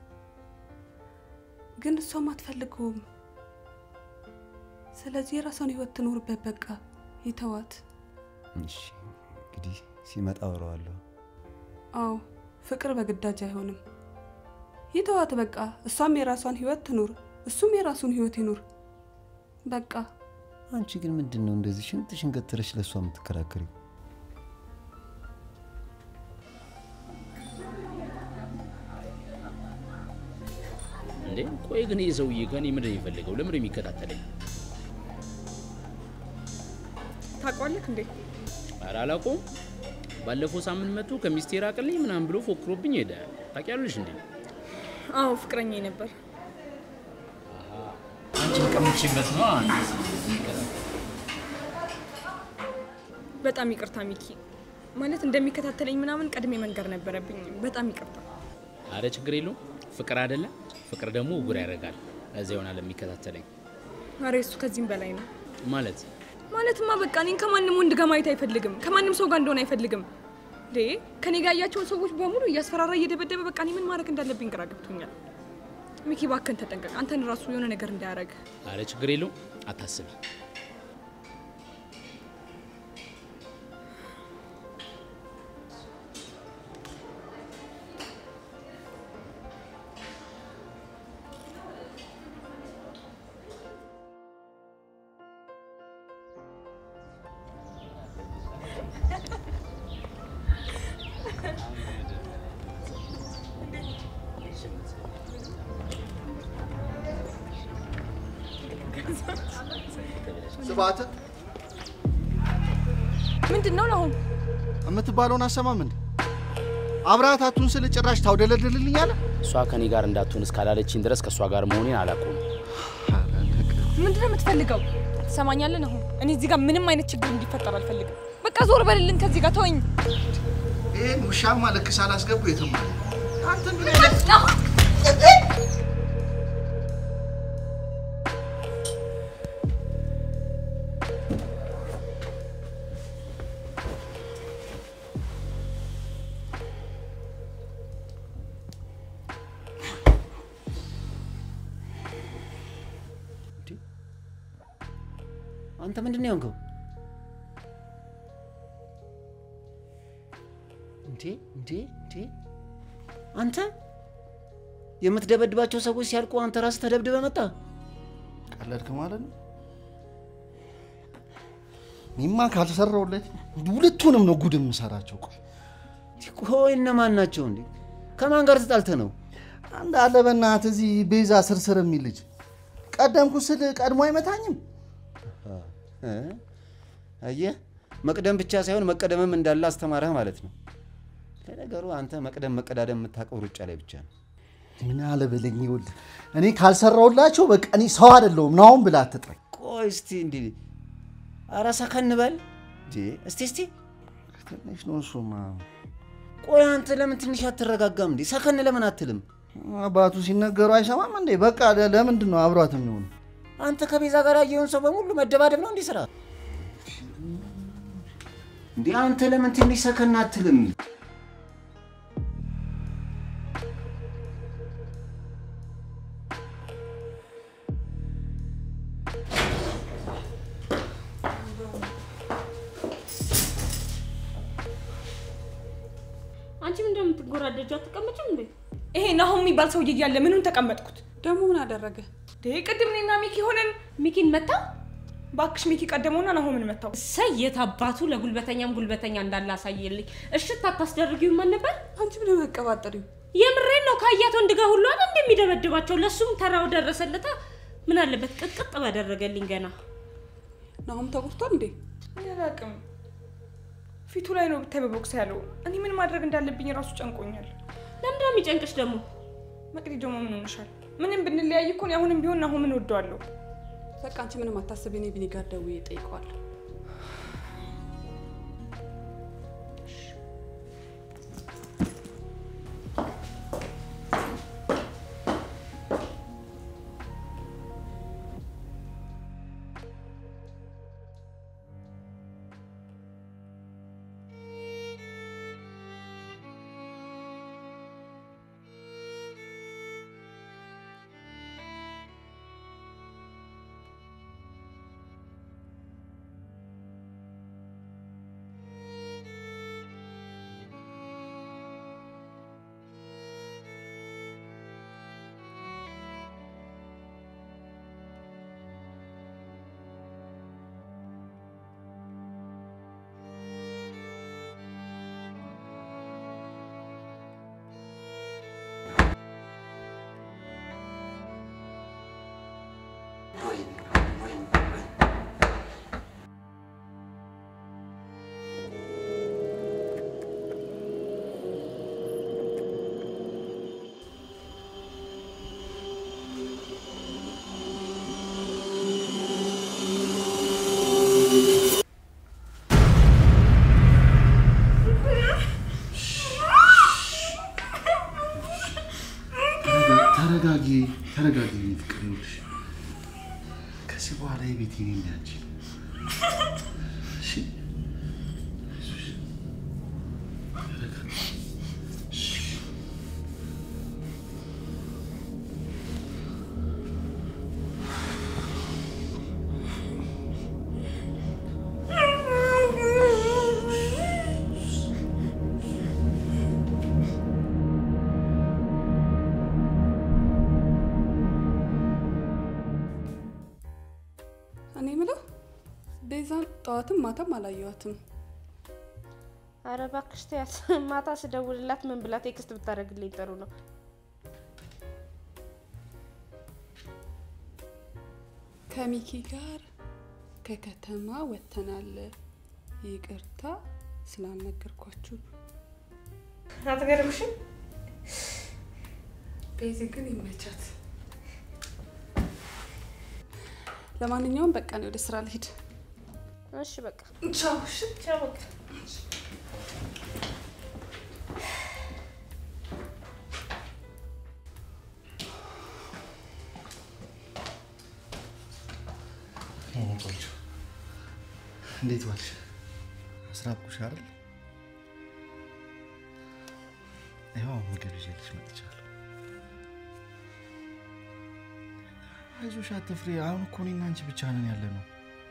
ግን እሷም አትፈልገውም። ስለዚህ የራሷን ህይወት ትኖርበት። በቃ ይተዋት። እሺ እንግዲህ ሲመጣ አወራዋለሁ። አዎ ፍቅር በግዳጅ አይሆንም። ይተዋት በቃ። እሷም የራሷን ህይወት ትኑር፣ እሱም የራሱን ህይወት ይኑር። በቃ አንቺ ግን ምንድን ነው እንደዚህ ሽንጥ ሽንገትረሽ ለእሷ የምትከራከሪው? እንዴ ቆይ ግን ይህ ሰውዬ ከኔ ምንድን ነው የሚፈልገው? ለምን ነው የሚከታተለኝ? ታውቀዋለህ እንዴ? ኧረ አላውቀውም። ባለፈው ሳምንት መጥቶ ከሚስቴ ራቅልኝ ምናምን ብሎ ፎክሮብኝ ሄደ። ታውቂያለሽ እንዴ? አዎ ፍቅረኛ ነበር። አንቺን ቀምቼበት ነው። በጣም ይቅርታ ሚኪ። ማለት እንደሚከታተለኝ ምናምን ቀድሜ መንገር ነበረብኝ። በጣም ይቅርታ። አረ ችግር የለውም። ፍቅር አይደለ? ፍቅር ደግሞ እጉር ያደርጋል። ለዚያ ይሆናል የሚከታተለኝ አረ እሱ ከዚህም በላይ ነው። ማለት ማለትማ በቃ እኔን ከማንም ወንድ ጋር ማየት አይፈልግም። ከማንም ሰው ጋር እንደሆነ አይፈልግም። እንዴ ከኔ ጋር ያያቸውን ሰዎች በሙሉ እያስፈራራ እየደበደበ በቃ እኔ ምን ማድረግ እንዳለብኝ ግራ ገብቶኛል። ሚኪ ባከን ተጠንቀቅ። አንተን ራሱ የሆነ ነገር እንዳያደርግ። አረ ችግር የለውም አታስቢ። ስብሐት ምንድን ነው ናሆም? የምትባለውን አሰማም እንዴ? አብረሃታቱን ስል ጭራሽ ታውደለድልልኛለህ? እሷ ከኔ ጋር እንዳትሆን እስካላለችኝ ድረስ ከእሷ ጋር መሆኔን አላቆም። ምንድን ነው የምትፈልገው? ትሰማኛለህ ናሆም? እኔ እዚህ ጋር ምንም አይነት ችግር እንዲፈጠር አልፈልግም። በቃ ዞር በልልን ከዚህ ጋር ተወኝ። ይህን ውሻማ ልክ ሳላስገቡ የትም አለ። አንተ ምን አይነት አንተ ምንድን ነው የሆንከው? እንዴ እንዴ እንዴ! አንተ የምትደበድባቸው ሰዎች ሲያልቁ አንተ ራስህ ተደብድበ መጣ። ቀለድክ ማለት ነው? እኔማ ካልሰራሁለት ሁለቱንም ነው ጉድ የምሰራቸው። ቆይ ቆይ እነማን ናቸው እንዴ? ከማን ጋር ተጣልተ ነው? አንድ አለ በእናትህ እዚህ ቤዛ ስርስር የሚል ልጅ ቀደምኩ ስል ቀድሞ አይመታኝም። እ? አየህ መቅደም ብቻ ሳይሆን መቀደምም እንዳለ አስተማረህ ማለት ነው። ለነገሩ አንተ መቅደም መቀዳደም የምታውቀው ሩጫ ላይ ብቻ ነው። ምን አለ በለኝ። ይኸውልህ እኔ ካልሰራሁላቸው በቃ እኔ ሰው አይደለሁም ናሁን ብላ አትጥራኝ። ቆይ እስቲ እንዲህ ኧረ ሰከን በል እንዴ! እስቲ እስቲ ትንሽ ነው እሱማ። ቆይ አንተ ለምን ትንሽ አትረጋጋም እንዴ? ሰከን ለምን አትልም? አባቱ ሲነገሩ አይሰማም እንዴ? በቃ ለ- ለምንድን ነው አብሯት የሚሆኑ? አንተ ከቤዛ ጋር ያየውን ሰው በሙሉ መደባደብ ነው እንዲህ ስራ እንዴ? አንተ ለምን ትንሽ ሰከን አትልም? አንቺም እንደምትጎራደጁ አትቀመጭም እንዴ? ይሄ ናሆም የሚባል ሰውዬ እያለ ምኑን ተቀመጥኩት? ደግሞ ምን አደረገ? ይሄ ቅድም እኔና ሚኪ ሆነን ሚኪን መታ። ባክሽ ሚኪ ቀደመውና ናሆምን መታው። እሰይ የት አባቱ ለጉልበተኛም ጉልበተኛ እንዳለ አሳየልኝ። እሽት አታስደርጊውም ማን ነበር? አንቺ ምን መቀባጠሪው? የምሬን ነው። ካያት ወንድ ጋር ሁሉ አይደል እንደሚደበድባቸው። ለሱም ተራው ደረሰለታ። ምን አለበት ቅጥቅጥ ባደረገልኝ ገና። ናሁም ተጎድቷል እንዴ? እኔ አላውቅም። ፊቱ ላይ ነው ብታይ በቦክስ ያለው። እኔ ምን ማድረግ እንዳለብኝ ራሱ ጨንቆኛል። ለምንድነው የሚጨንቅሽ ደግሞ? መቅዲ ደግሞ ምን ሆንሻል? ምንም ብንለያይ እኮ እኔ አሁንም ቢሆን ናሆምን እወደዋለሁ። በቃ አንቺ ምንም አታስቢ። እኔ ቢኒ ጋር ደውዬ እጠይቀዋለሁ። ተረጋጊ፣ ተረጋጊ የኔ ፍቅር። ይኸውልሽ ከዚህ በኋላ የቤት የኔ እና ያንቺ ነው። እሺ? አይዞሽ፣ ተረጋጊ። እሺ። እኔ ምለው ቤዛን ጠዋትም ማታም አላየዋትም። አረ እባክሽ ተያት። ማታ ስደውልላት ምን ብላ ቴክስት ብታደርግልኝ ጥሩ ነው። ከሚኪ ጋር ከከተማ ወጥተናል። ይቅርታ ስላልነገርኳችሁ። አትገርምሽም? ቤዚ ግን ይመቻት። ለማንኛውም በቃ ነው ወደ ስራ ልሄድ። እሺ በቃ ቻው። እሺ። ቻው በቃ የኔ ቆንጆ እንዴት ዋልሽ? አስራብኩሽ አይደል? ይኸው ምግብ ይዤልሽ መጥቻለሁ። አይዞሽ፣ አትፍሪ። አሁን እኮ እኔና አንቺ ብቻ ነን ያለ ነው።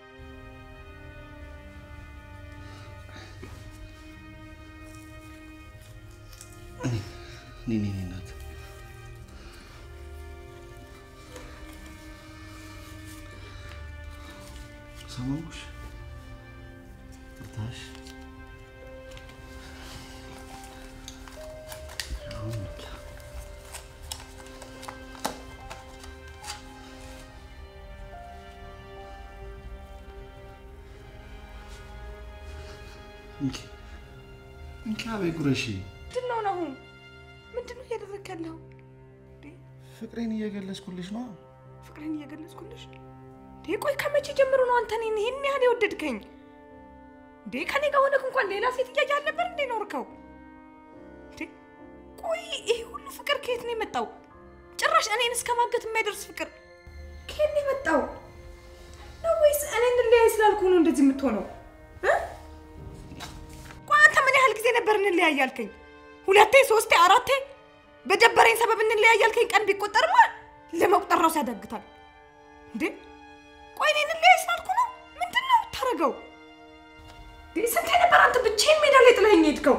እኔ እኔ እናት ሰማሁሽ። ትታሽ አሁን በቃ እንኪ እንኪ አበይ ጉረሺ። ምንድን ነው አሁን? ምንድን ነው እያደረግክ ያለው? ፍቅሬን እየገለጽኩልሽ ነው። ፍቅርን እየገለጽኩልሽ እንዴ? ቆይ ከመቼ ጀምሮ ነው አንተ እኔን ይሄን ያህል የወደድከኝ? እንዴ ከኔ ጋር ሆነክ እንኳን ሌላ ሴት እያየ አልነበር እንዴ ኖርከው? እንዴ ቆይ ይሄ ሁሉ ፍቅር ከየት ነው የመጣው? ጭራሽ እኔን እስከ ማገት የሚያደርስ ፍቅር ከየት ነው የመጣው? ነው ወይስ እኔ እንለያይ ስላልኩ ነው እንደዚህ የምትሆነው? እ? ቆይ አንተ ምን ያህል ጊዜ ነበር እንለያይ ያልከኝ? ሁለቴ፣ ሶስቴ፣ አራቴ በደበረኝ ሰበብ እንለያይ ያልከኝ ቀን ቢቆጠርማ ለመቁጠር ራሱ ያዳግታል። እንዴ ቆይ እኔ እንለያይ ስላልኩ ነው? ምንድን ነው የምታደርገው? እንዴ ስንቴ ነበር አንተ ብቻዬን ሜዳ ላይ ጥለኸኝ ሄድከው?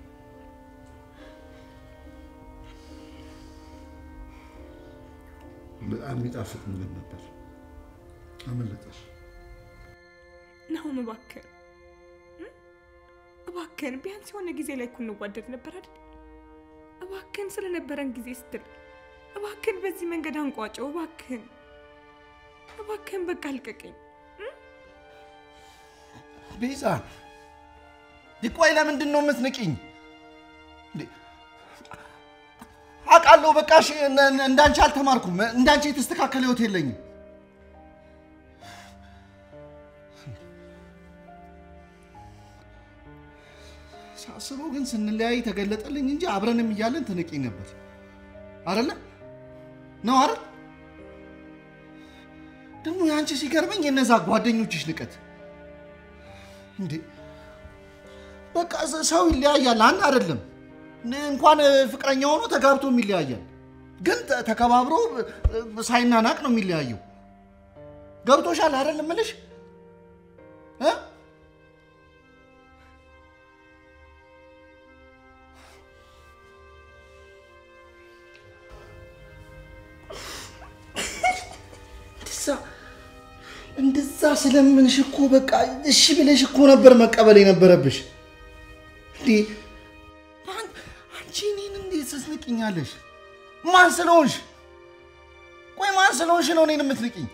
በጣም የሚጣፍጥ ምግብ ነበር። አመለጠሽ። ናሁም እባክህን እ? እባክህን ቢያንስ የሆነ ጊዜ ላይ እኮ እንዋደድ ነበር አይደል? እባክህን ስለነበረን ጊዜ ስትል እባክህን በዚህ መንገድ አንቋጨው። እባክህን እባክህን በቃ አልቀቀኝ። ቤዛ ቆይ ለምንድን ነው የምትንቂኝ? እንዴ፣ አውቃለሁ። በቃ እሺ፣ እነ- እነ- እንዳንቺ አልተማርኩም። እንዳንቺ የተስተካከለ ህይወት የለኝም። ሳስበው ግን ስንለያይ ተገለጠልኝ እንጂ አብረንም እያለን ትንቂኝ ነበር አይደለ? ነው አይደል? ደግሞ የአንቺ ሲገርመኝ የነዛ ጓደኞችሽ ንቀት እንዴ በቃ ሰ- ሰው ይለያያል። አንድ አይደለም እንኳን ፍቅረኛ ሆኖ ተጋብቶም ይለያያል። ግን ተ- ተከባብሮ እ- ሳይናናቅ ነው የሚለያየው። ገብቶሻል አይደል እምልሽ እ? እንደዛ እንደዛ ስለምንሽ እኮ በቃ እሺ ብለሽ እኮ ነበር መቀበል የነበረብሽ። እንዴ አን- አንቺ እኔን እንዴት ትስንቅኛለሽ? ማን ስለሆንሽ? ቆይ ማን ስለሆንሽ ነው እኔን የምትንቅኝ?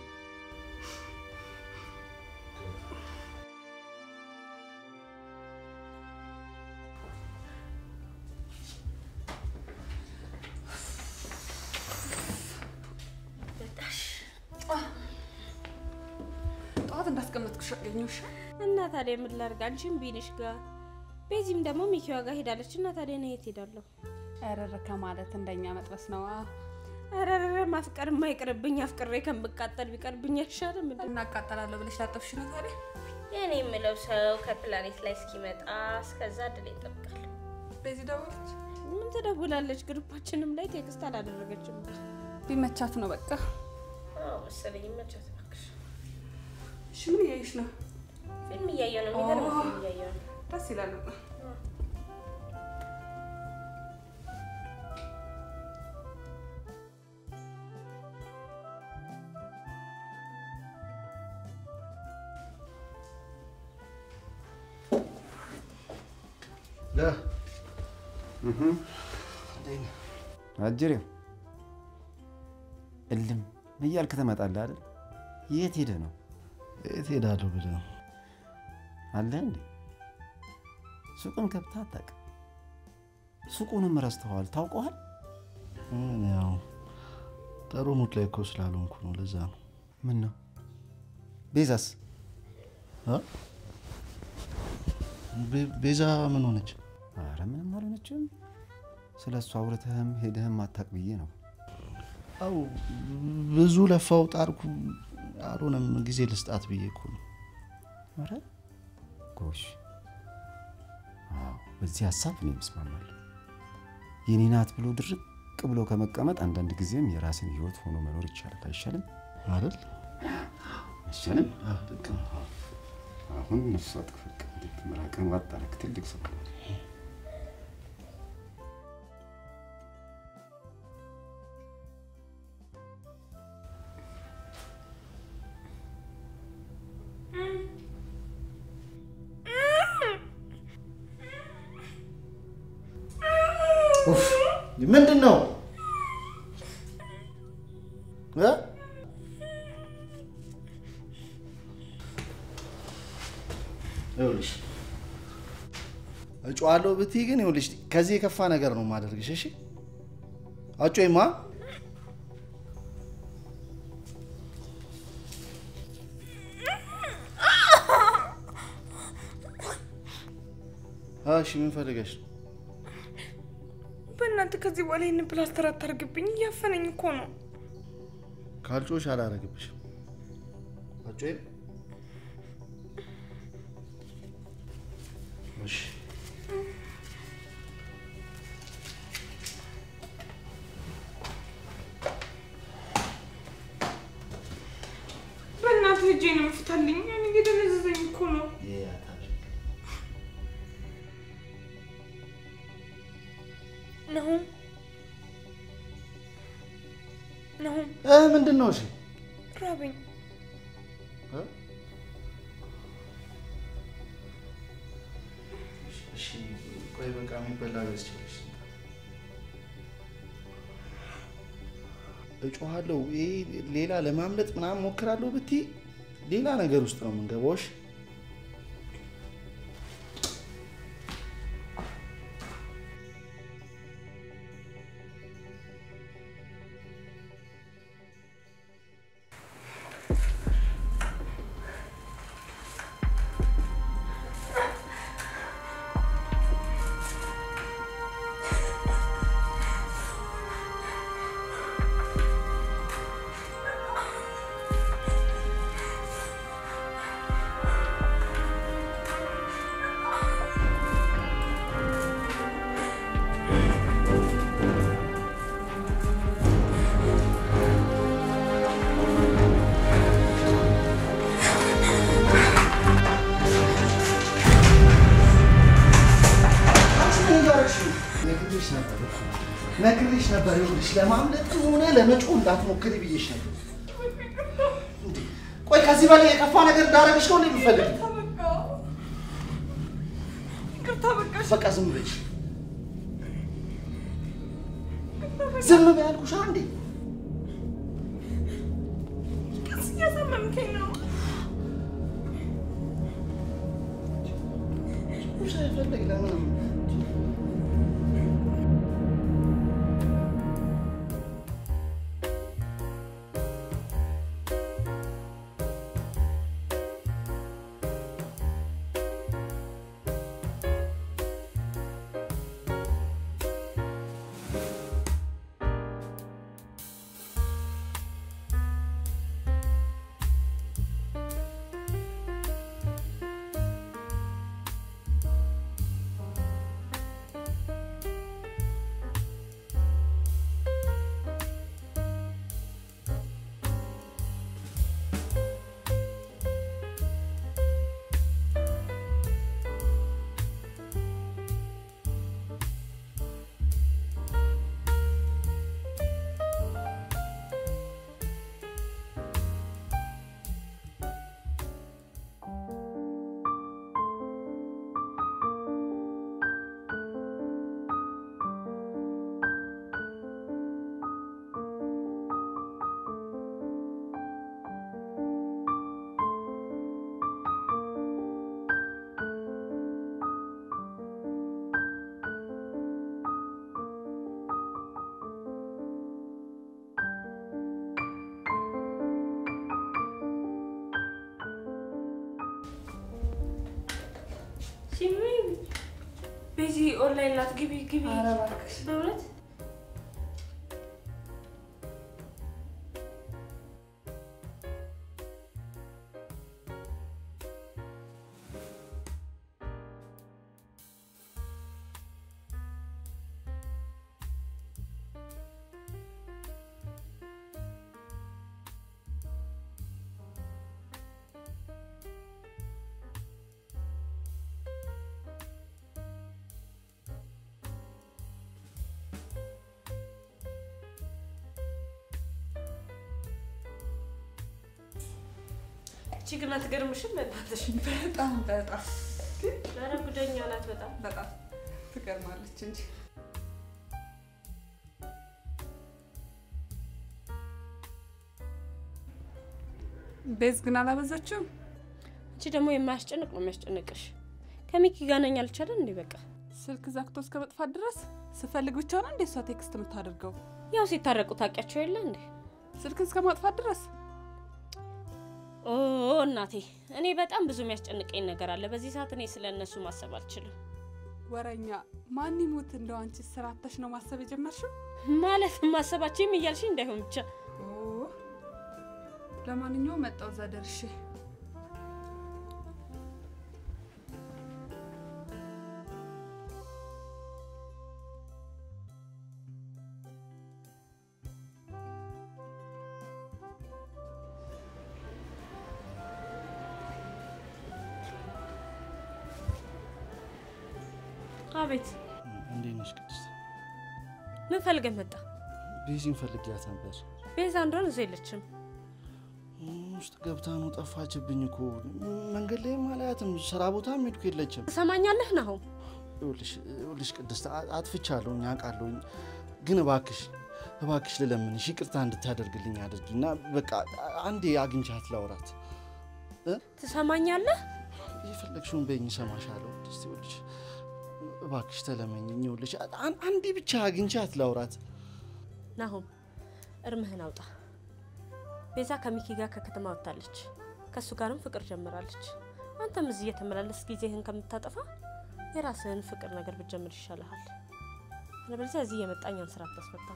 ጠዋት እንዳስቀመጥኩሽ አገኘሁሽ። እና ታዲያ ምን ላድርግ? አንቺም ቢንሽ ጋር ቤዚም ደግሞ ሚኪዋ ጋር ሄዳለች። እና ታዲያ እኔ የት ሄዳለሁ? ረረ ከማለት እንደኛ መጥበስ ነው። ረረረ ማፍቀር የማይቀርብኝ አፍቅሬ ከምቃጠል ቢቀርብኝ አይሻልም? እንዴ? እናቃጠላለሁ ብለሽ ላጠፍሽ ነው ታዲያ? የኔ የምለው ሰው ከፕላኔት ላይ እስኪመጣ እስከዛ ድል ይጠብቃል። በዚህ ደወለች። ምን ትደውላለች? ግሩፓችንም ላይ ቴክስት አላደረገችም። ቢመቻት ነው በቃ። አዎ መሰለኝ። መቻት እባክሽ። እሺ ምን እያየሽ ነው? ፊልም እያየሁ ነው። የሚገርም ፊልም እያየሁ ነው። ደስ ይላል በጣም። አጅሬው እልም እያልክ ትመጣለህ አይደል? የት ሄደ ነው? የት ሄዳለሁ ብለህ ነው? አለ እንዴ ሱቅን ገብተህ አታውቅም? ሱቁንም ረስተዋል። ታውቀዋል? ምን ያው ጥሩ ሙድ ላይ እኮ ስላልሆንኩ ነው። ለዛ ነው። ምን ነው ቤዛስ? እ? ቤ- ቤዛ ምን ሆነች? አረ ምንም አልሆነችም። ስለ እሱ አውርተህም ሄደህም አታውቅ ብዬ ነው። አው ብዙ ለፋው ጣርኩ፣ አልሆነም። ጊዜ ልስጣት ብዬ እኮ ነው። አረ ጎሽ፣ አዎ በዚህ ሀሳብ እኔ እስማማለሁ። የኔ ናት ብሎ ድርቅ ብሎ ከመቀመጥ አንዳንድ ጊዜም የራስን ህይወት ሆኖ መኖር ይቻላል። አይሻልም? አይደል? አይሻልም? ልክ ነው። አሁን ነፍሷ ጥፍቅ ምራቅን ዋጥ አደረግ። ትልቅ ሰው ነው። ኡፍ! ምንድን ነው እ? ይኸውልሽ እጮዋለሁ ብትይ ግን ይኸውልሽ ከዚህ የከፋ ነገር ነው የማደርግሽ። እሺ አጮይማ እሺ ምን ፈልገሽ ነው? በእናንተ ከዚህ በኋላ ይህን ፕላስተር አታርግብኝ። እያፈነኝ እኮ ነው። ካልጮሽ አላረግብሽም። አጮይም እሺ በእናትህ እጄን ፍታልኝ። እኔ እየደነዘዘኝ እኮ ነው። ነሁም ነሁም እ ምንድን ነው? እሺ ራበኝ። እ? እሺ ቆይ በቃ የሚበላ ገዝቼልሽ እጮሃለሁ። ይሄ ሌላ ለማምለጥ ምናምን ሞክራለሁ ብትይ ሌላ ነገር ውስጥ ነው የምንገባው። እሺ ነግሬሽ ነበር እኮ ነግሬሽ ነበር። ይኸውልሽ ለማምለጥ ሆነ ለመጮህ እንዳትሞክሪ ብዬሽ ነበር። እንዴ ቆይ ከዚህ በላይ የከፋ ነገር እንዳደረግሽ ነው የሚፈልግ? ይቅርታ በቃ በቃ ዝም በይሽ። ዝም በይ አልኩሽ አንዴ። ቀስ እያሳመምከኝ ነው። ሳይፈልግ ለምንም ቤዚ ኦንላይን ናት። ግቢ ግቢ። ኧረ እባክሽ በእውነት እቺ ግን አትገርምሽም? በእናትሽ በጣም በጣም ኧረ ጉደኛ ናት በጣም በጣም ትገርማለች እንጂ ቤዝ ግን አላበዛችውም። እቺ ደግሞ የማያስጨንቅ ነው የሚያስጨንቅሽ። ከሚኪ ጋር ነኝ አልቻለን እንዴ? በቃ ስልክ ዘግቶ እስከ መጥፋት ድረስ ስፈልግ ብቻ ነው እንዴ እሷ ቴክስት የምታደርገው? ያው ሲታረቁ ታውቂያቸው የለ እንዴ? ስልክ እስከ ማጥፋት ድረስ ኦ እናቴ፣ እኔ በጣም ብዙ የሚያስጨንቀኝ ነገር አለ። በዚህ ሰዓት እኔ ስለ እነሱ ማሰብ አልችልም። ወረኛ ማን ይሙት እንደው አንቺ ስራ አጥተሽ ነው ማሰብ የጀመርሽው? ማለት ማሰባችሁም እያልሽ እንዳይሆን ብቻ ኦ፣ ለማንኛውም መጣው እዛ ደርሼ አቤት፣ እንዴት ነሽ ቅድስት? ምን ፈልገህ መጣ? ቤዚን ፈልጊያት ነበር። ቤዛ እንደሆነ እዛ የለችም። ውስጥ ገብታ ነው ጠፋችብኝ እኮ መንገድ ላይም አላያትም። ስራ ቦታም ሄድኩ የለችም። ትሰማኛለህ ናሆም? ይኸውልሽ ይኸውልሽ ቅድስት አ- አጥፍቻለሁኝ አውቃለሁኝ፣ ግን እባክሽ እባክሽ ልለምንሽ ይቅርታ እንድታደርግልኝ አድርጊና በቃ አንዴ አግኝቻት ላውራት። ትሰማኛለህ? የፈለግሽውን በይኝ እሰማሻለሁ። ቅድስት ይኸውልሽ እባክሽ ተለመኝኝ። ይኸውልሽ አን- አንዴ ብቻ አግኝቻት ላውራት። ናሆም እርምህን አውጣ። ቤዛ ከሚኪ ጋር ከከተማ ወጥታለች። ከእሱ ጋርም ፍቅር ጀምራለች። አንተም እዚህ እየተመላለስ ጊዜህን ከምታጠፋ የራስህን ፍቅር ነገር ብትጀምር ይሻልሃል። አለበለዚያ እዚህ የመጣኛን ስራ አታስፈታም።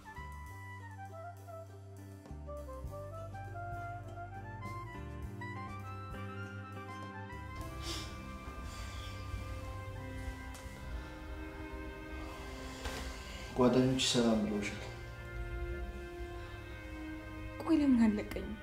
ጓደኞች ሰላም ብለውሻል? ቆይ ለምን አለቀኝም?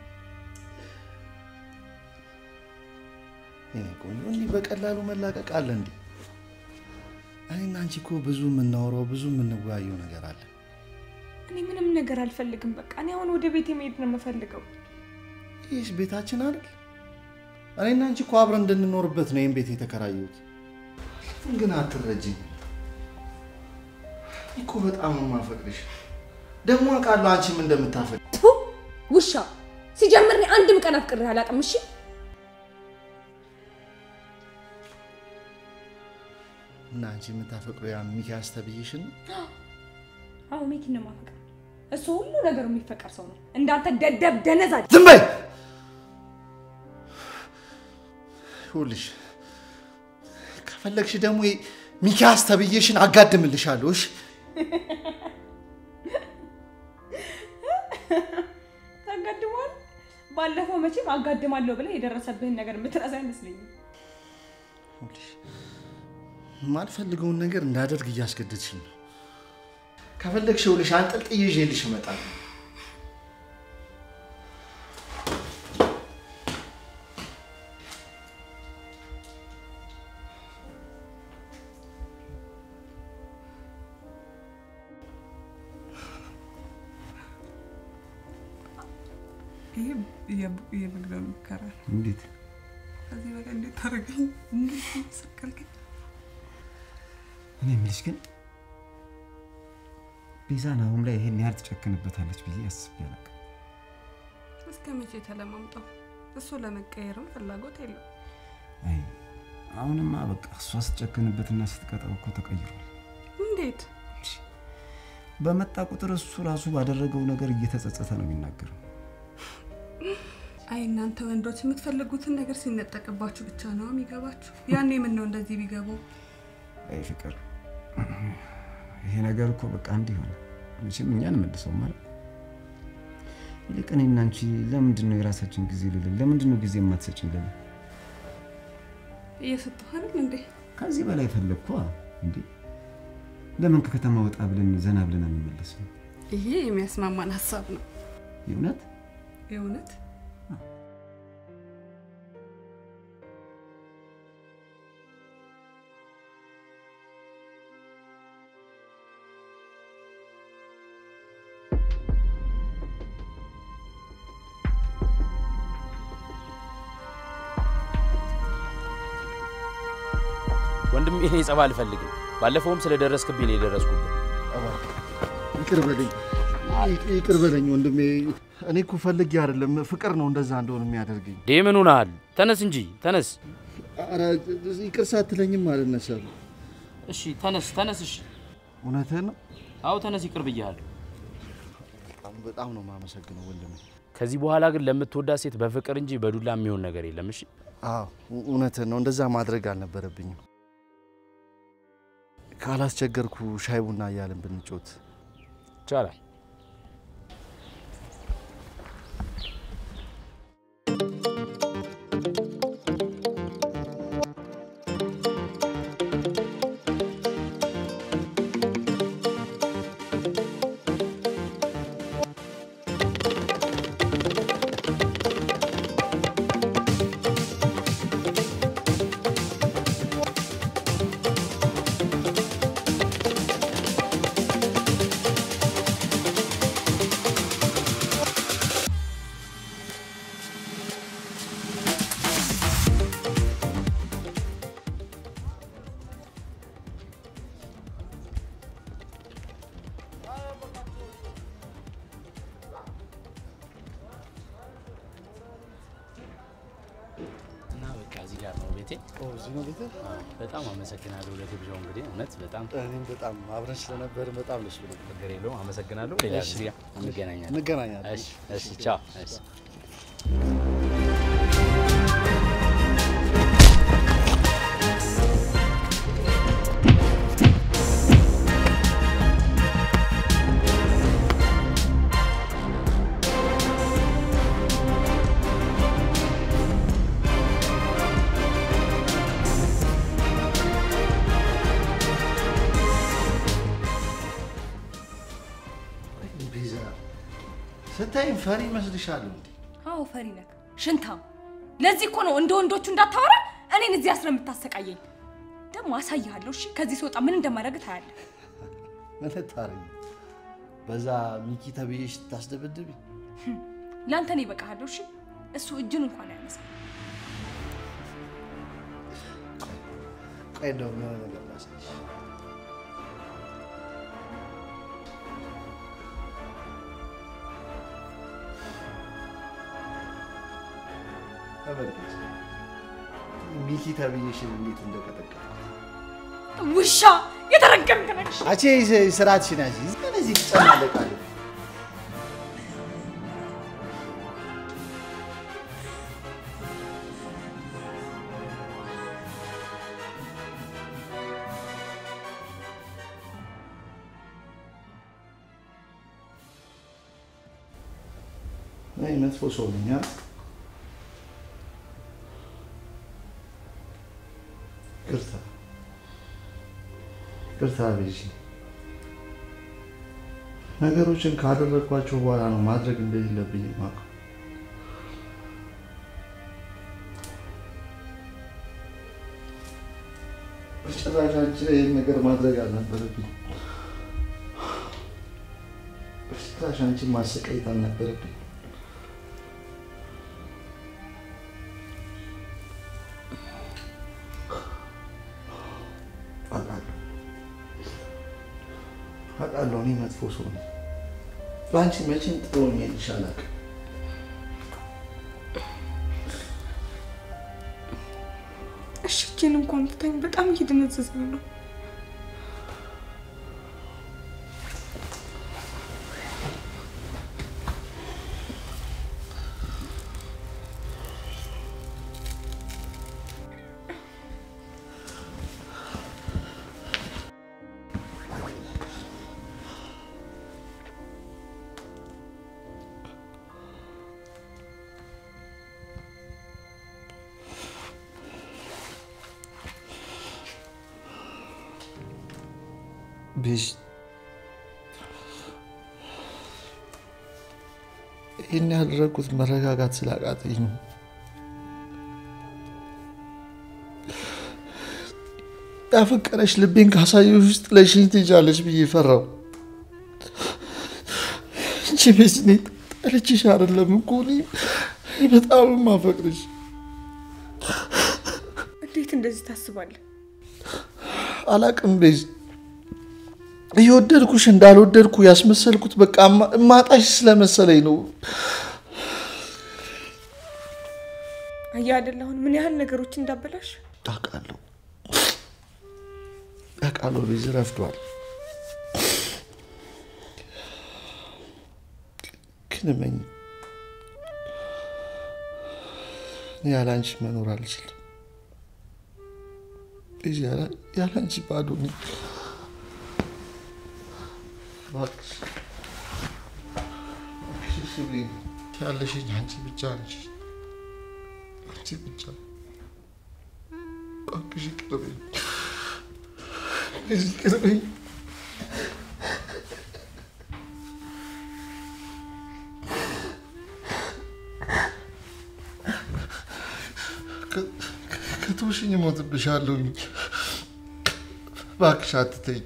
የኔ ቆንጆ እንዲህ በቀላሉ መላቀቅ አለ እንዴ? እኔና አንቺ እኮ ብዙ የምናወራው ብዙ የምንወያየው ነገር አለ። እኔ ምንም ነገር አልፈልግም። በቃ እኔ አሁን ወደ ቤቴ መሄድ ነው የምፈልገው። ይህስ ቤታችን አይደል? እኔና አንቺ እኮ አብረን እንድንኖርበት ነው ይህን ቤት የተከራየሁት። ለምን ግን አትረጅኝ? እኔ እኮ በጣም ነው የማፈቅርሽ። ደግሞ አውቃለሁ አንቺም እንደምታፈቅ ቱ ውሻ ሲጀምር እኔ አንድም ቀን አፍቅሬህ አላውቅም። እሺ እና አንቺ የምታፈቅረው ያ ሚኪያስ ተብዬሽን ነው? አዎ ሚኪን ነው የማፈቅረው። እሱ ሁሉ ነገሩ የሚፈቀር ሰው ነው። እንዳንተ ደደብ ደነዛ ዝም በይ! ይኸውልሽ ከፈለግሽ ደግሞ ይሄ ሚኪያስ ተብዬሽን አጋድምልሻለሁ። እሺ ታጋድመዋል። ባለፈው መቼም አጋድማለሁ ብለህ የደረሰብህን ነገር የምትረሳ አይመስለኝም። ይኸውልሽ የማልፈልገውን ነገር እንዳደርግ እያስገደድሽኝ ነው። ከፈለግሽ ይኸውልሽ አንጠልጥዬ ይዤልሽ እመጣለሁ። ይሄ የመግቢያ ሙከራ ነው። እንዴት ከዚህ በላይ እንዴት ታደርገኝ? እንዴት ሰቀልከኝ? እኔ የምልሽ ግን ቤዛ ናሆም ላይ ይሄን ያህል ትጨክንበታለች ብዬ አስቤ አላውቅም። እስከ መቼ ተለማምጠው? እሱ ለመቀየርም ፍላጎት የለው። አይ አሁንማ በቃ እሷ ስትጨክንበትና ስትቀጣው እኮ ተቀይሯል። እንዴት? በመጣ ቁጥር እሱ ራሱ ባደረገው ነገር እየተጸጸተ ነው የሚናገረው። አይ እናንተ ወንዶች የምትፈልጉትን ነገር ሲነጠቅባችሁ ብቻ ነው የሚገባችሁ። ያኔ ምን ነው እንደዚህ ቢገቡ አይ ፍቅር፣ ይሄ ነገር እኮ በቃ እንዲህ ሆነ። መቼም እኛን መልሰው ማለት ይልቅ እኔና አንቺ ለምንድን ነው የራሳችን ጊዜ ልልን? ለምንድን ነው ጊዜ የማትሰጭን? ለምን እየሰጠሁ አይደል እንዴ? ከዚህ በላይ ፈለግኳ እንዴ? ለምን ከከተማ ወጣ ብለን ዘና ብለን አንመለስም? ይሄ የሚያስማማን ሀሳብ ነው የእውነት የእውነት ወንድም እኔ ጸባ አልፈልግም። ባለፈውም ስለደረስክብኝ ነው የደረስኩብን። ይቅር በለኝ ይቅር በለኝ ወንድሜ። እኔ እኮ ፈልጌ አይደለም፣ ፍቅር ነው እንደዛ እንደሆነ የሚያደርገኝ። ዴ ምን ሆነሃል? ተነስ እንጂ ተነስ። ኧረ ይቅር ሳትለኝም አልነሳም። እሺ ተነስ ተነስ። እሺ እውነትህን ነው። አዎ ተነስ፣ ይቅር ብያለሁ። በጣም በጣም ነው የማመሰግነው ወንድሜ። ከዚህ በኋላ ግን ለምትወዳት ሴት በፍቅር እንጂ በዱላ የሚሆን ነገር የለም። እሺ አዎ እውነትህን ነው። እንደዛ ማድረግ አልነበረብኝም። ካላስቸገርኩ ሻይ ቡና እያልን ብንጮት ይቻላል። እና በቃ እዚህ ጋር ነው ቤቴ። እዚህ ነው ቤትህ? በጣም አመሰግናለሁ ለግብዣው። እንግዲህ እውነት በጣም እኔም በጣም አብረን ስለነበርን በጣም ደስ ብሎኛል። ችግር የለውም። አመሰግናለሁ። ሌላ እሺ። ጊዜ እንገናኛለን። እንገናኛለን። እሺ፣ እሺ፣ ቻው። እሺ። ቤዛ ስታይም ፈሪ መስልሻለሁ እንዴ? አዎ ፈሪ ነህ፣ ሽንታም። ለዚህ እኮ ነው እንደ ወንዶቹ እንዳታወራ እኔን እዚህ አስረ የምታሰቃየኝ። ደግሞ አሳይሃለሁ። እሺ ከዚህ ስወጣ ምን እንደማደርግ ታያለህ። ምን ልታረጊ? በዛ ሚኪ ተብዬሽ ታስደበድቢ? ለአንተ እኔ እበቃሃለሁ። እሺ እሱ እጁን እንኳን አያነሳ። ቆይ እንደው የሆነ ነገር ላሳይሽ። ተመልከች ሚኪ ተብዬሽን እንዴት እንደቀጠቀጠ ውሻ የተረገምክ ነሽ። አቼ ስርዓትሽን ያዥ። ስለዚህ ትጨማለቃለች። እኔ መጥፎ ሰው ነኝ። አ? ይቅርታ ይቅርታ ቤዚ። ነገሮችን ካደረግኳቸው በኋላ ነው ማድረግ እንደሌለብኝ የማውቀው። በጭራሽ አንቺ ላይ ይህን ነገር ማድረግ አልነበረብኝ። በጭራሽ አንቺን ማሰቃየት አልነበረብኝ። አውቃለሁ አውቃለሁ፣ እኔ መጥፎ ሰው ነኝ። በአንቺ መቼም ጥሩ ሄድሽ አላውቅም። እሺ እጄን እንኳን ብታኝ በጣም እየደነዘዘ ነው። ቤዝ ይህን ያደረግኩት መረጋጋት ስላቃተኝ ነው። ያፈቀረሽ ልቤን ካሳየሽ ውስጥ ለሽኝ ትሄጃለሽ ብዬ ፈራው እንጂ ቤዝ እኔ ጠልቼሽ አይደለም እኮ እኔ እኔ በጣም የማፈቅርሽ እንዴት እንደዚህ ታስባለህ? አላቅም ቤዝ እየወደድኩሽ እንዳልወደድኩ ያስመሰልኩት በቃ እማ- እማጣሽ ስለመሰለኝ ነው። አየህ አይደል አሁን ምን ያህል ነገሮች እንዳበላሽ። አውቃለሁ አውቃለሁ ቤዝ ረፍዷል። ግን እመኝ እኔ ያለ አንቺ መኖር አልችልም። ቤዝ ያለ- ያለ አንቺ ባዶ ነኝ። እባክሽ እባክሽ እሺ በይኝ። ያለሽኝ አንቺ ብቻ ነሽ። አንቺ ብቻ እባክሽ ይቅር በይኝ። ቤዝ ይቅር በይኝ። ከ- ከተውሽኝ እሞትብሻለሁኝ። እባክሽ አትተኝ።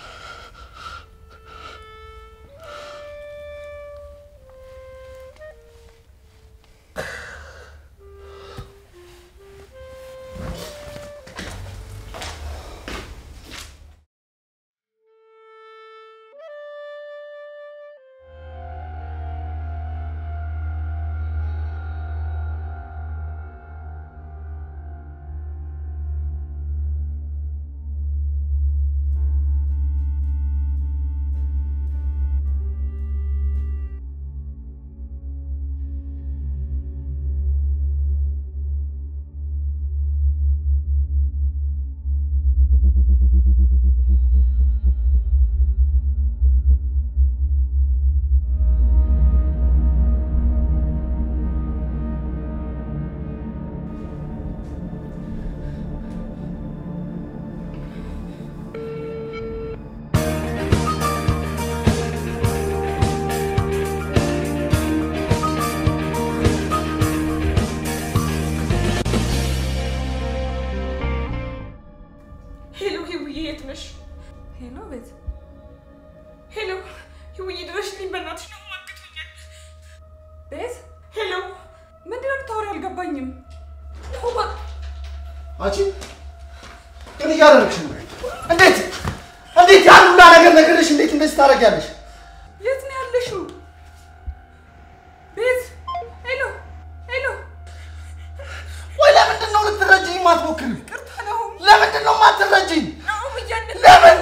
ሄሎ ህውዬ፣ የት ነሽ? ሄሎ ቤት ሄሎ ህውዬ፣ ድረሽልኝ በእናትሽ ነው ማግቶኛል። ቤት ሄሎ ምንድን ነው የምታወሪው? አልገባኝም። ሁማ አንቺ ምን እያደረግሽ ነው? እንዴት እንዴት ያን ሁላ ነገር ነገርሽ እንዴት እንደዚህ ታደርጊያለሽ? የት ነው ያለሽው? ቤት ሄሎ ሄሎ ወይ ለምንድን ነው ልትረጂኝ የማትሞክሪው? ቅርታ ነው ለምንድን ነው የማትረጂኝ? ነው ብያለሁ። ለምን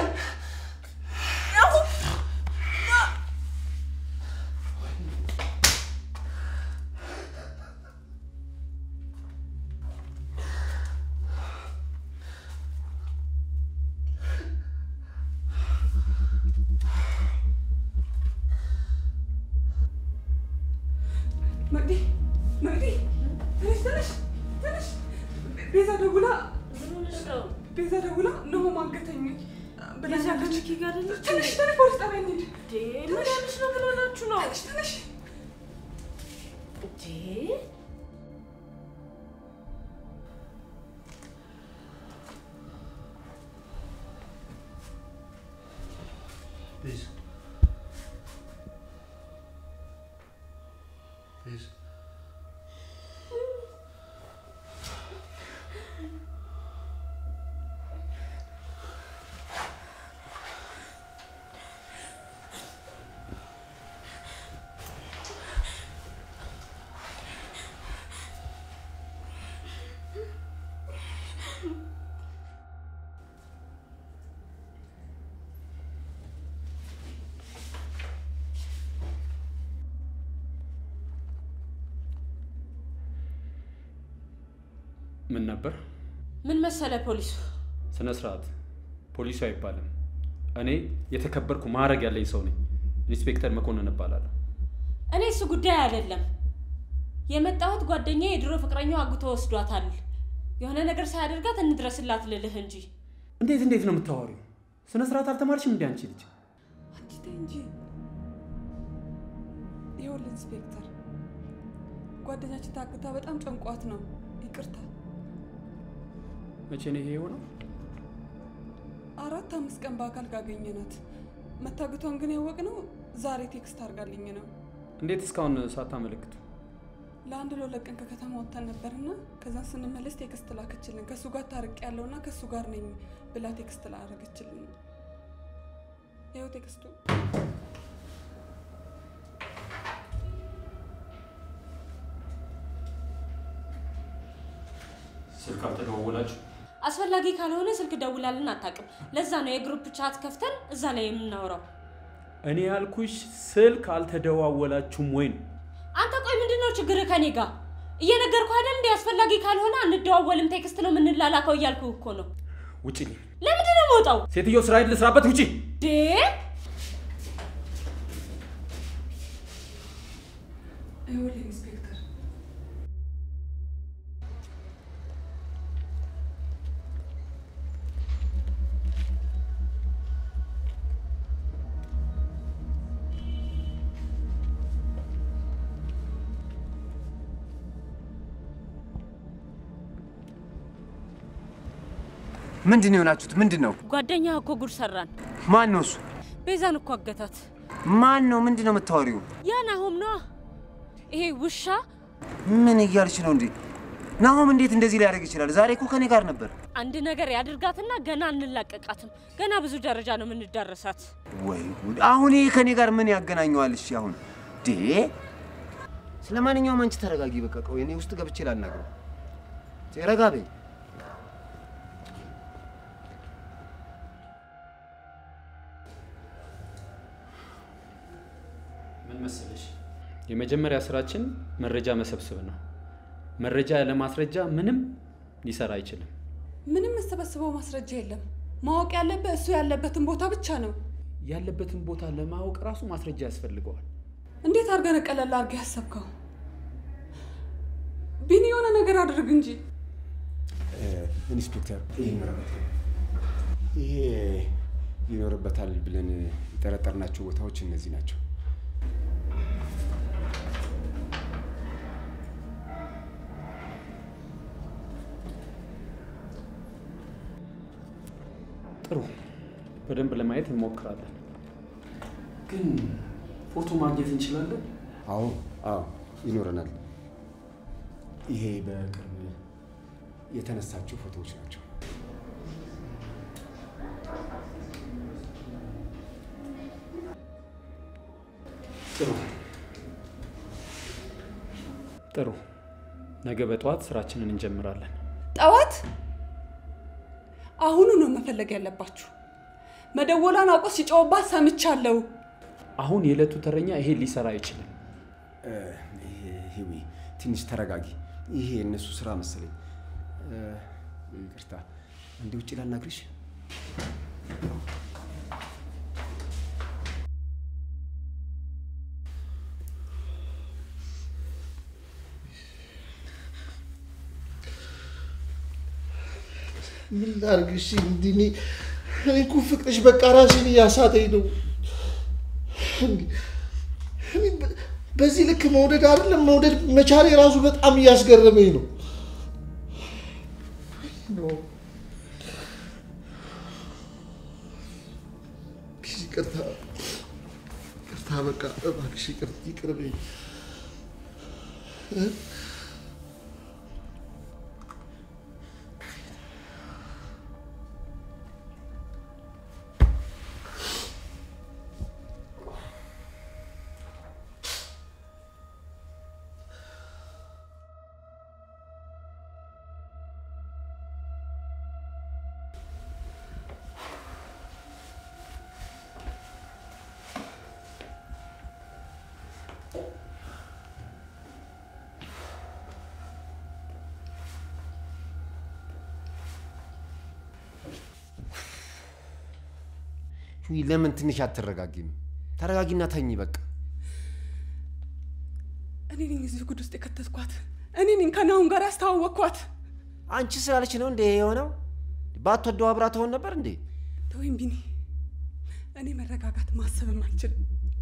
መቅዲ መቅዲ ተነሽ ተነሽ ተነሽ ቤዛ ደውላ ቤዛ ደውላ ነው ማገተኝ ብለኛለች። ከሚኪ ጋር አይደለች? ትንሽ ትንሽ ፖሊስ ጣቢያ እንሂድ። ምን ያለች ነው? ምን ሆናችሁ ነው? ትንሽ ትንሽ እንዴ ቤዝ ቤዝ ምን ነበር? ምን መሰለ ፖሊሱ ስነ ስርዓት። ፖሊሱ አይባልም። እኔ የተከበርኩ ማዕረግ ያለኝ ሰው ነኝ። ኢንስፔክተር መኮንን እባላለሁ። እኔ እሱ ጉዳይ አይደለም የመጣሁት ጓደኛ የድሮ ፍቅረኛው አግቶ ወስዷታል። የሆነ ነገር ሳያደርጋት እንድረስላት ልልህ እንጂ እንዴት እንዴት ነው የምታወሪው? ስነ ስርዓት አልተማርሽም እንዲ አንቺ ልጅ? አንቺ ተይ እንጂ። ይኸውልህ ኢንስፔክተር፣ ጓደኛችን ታግታ በጣም ጨንቋት ነው። ይቅርታ። መቼ ነው ይሄ የሆነው? አራት አምስት ቀን በአካል ካገኘናት መታገቷን ግን ያወቅነው ዛሬ ቴክስት አድርጋልኝ ነው። እንዴት እስካሁን ሳታመለክቱ? ለአንድ ለሁለት ቀን ከከተማ ወጥተን ነበርና ከዛ ስንመለስ ቴክስት ላከችልን። ከእሱ ጋር ታርቅ ያለውና ከእሱ ጋር ነኝ ብላ ቴክስት ላረገችልን። ይኸው ቴክስቱ። ስልክ አልተደዋወላችሁ? አስፈላጊ ካልሆነ ስልክ ደውላልን አታውቅም። ለዛ ነው የግሩፕ ቻት ከፍተን እዛ ላይ የምናወራው። እኔ ያልኩሽ ስልክ አልተደዋወላችሁም ወይ ነው። አንተ ቆይ ምንድን ነው ችግር ከኔ ጋር? እየነገርኩህ አይደል እንዴ? አስፈላጊ ካልሆነ አንደዋወልም፣ ቴክስት ነው የምንላላከው እያልኩ እኮ ነው። ውጭልኝ! ለምንድን ነው የምወጣው? ሴትዮ ስራ ልስራበት፣ ውጪ! ዴ ይኸውልህ ኢንስፔክተር ምንድን ነው የሆናችሁት? ምንድን ነው? ጓደኛ እኮ ጉድ ሰራን። ማን ነው እሱ? ቤዛን እኮ አገታት። ማን ነው? ምንድን ነው የምታወሪው? ያ ናሆም ነዋ። ይሄ ውሻ ምን እያልሽ ነው እንዴ? ናሆም እንዴት እንደዚህ ሊያደርግ ይችላል? ዛሬ እኮ ከኔ ጋር ነበር። አንድ ነገር ያድርጋትና ገና እንላቀቃትም። ገና ብዙ ደረጃ ነው የምንዳረሳት። ወይ ጉድ! አሁን ይሄ ከኔ ጋር ምን ያገናኘዋል? እሺ አሁን ዴ ስለ ማንኛውም አንቺ ተረጋጊ። በቃ ቆይ እኔ ውስጥ ገብቼ ላናግረው። ረጋ በይ። ምን መሰለሽ፣ የመጀመሪያ ስራችን መረጃ መሰብሰብ ነው። መረጃ ያለ ማስረጃ ምንም ሊሰራ አይችልም። ምንም የምሰበስበው ማስረጃ የለም። ማወቅ ያለብህ እሱ ያለበትን ቦታ ብቻ ነው። ያለበትን ቦታ ለማወቅ ራሱ ማስረጃ ያስፈልገዋል። እንዴት አድርገህ ቀለል አድርገህ ያሰብከው? ቢኒ የሆነ ነገር አድርግ እንጂ። ኢንስፔክተር ይህ ምረበት ይሄ ይኖርበታል ብለን የጠረጠርናቸው ቦታዎች እነዚህ ናቸው። ጥሩ፣ በደንብ ለማየት እንሞክራለን። ግን ፎቶ ማግኘት እንችላለን? አዎ አዎ ይኖረናል። ይሄ በቅርብ የተነሳቸው ፎቶዎች ናቸው። ጥሩ ጥሩ። ነገ በጠዋት ስራችንን እንጀምራለን። ጠዋት አሁኑ ነው መፈለግ ያለባችሁ። መደወሏን አውቆ ሲጮህባት ሰምቻለሁ። አሁን የዕለቱ ተረኛ ይሄ ሊሰራ አይችልም። እ፣ ይሄ ሂዊ ትንሽ ተረጋጊ። ይሄ የእነሱ ስራ መሰለኝ። እ፣ ይቅርታ፣ እንዲ ውጭ ላናግርሽ። ምን ላድርግ? እሺ እንዲህ እኔ እኔ እኮ ፍቅርሽ በቃ ራሴን እያሳተኝ ነው። እንዲህ እኔ በ- በዚህ ልክ መውደድ አይደለም መውደድ መቻሌ ራሱ በጣም እያስገረመኝ ነው። ይቅርታ ይቅርታ፣ በቃ እባክሽ ይቅር ይቅር በይኝ። እ? ሂዊ ለምን ትንሽ አትረጋጊም? ተረጋጊና ተኝ በቃ። እኔ ነኝ እዚህ ጉድ ውስጥ የከተትኳት። እኔ ነኝ ከናሁን ጋር ያስተዋወቅኳት። አንቺ ስላለች ነው እንዴ የሆነው? ባትወደው አብራ ትሆን ነበር እንዴ? ተወይም ቢኒ፣ እኔ መረጋጋት ማሰብም አልችልም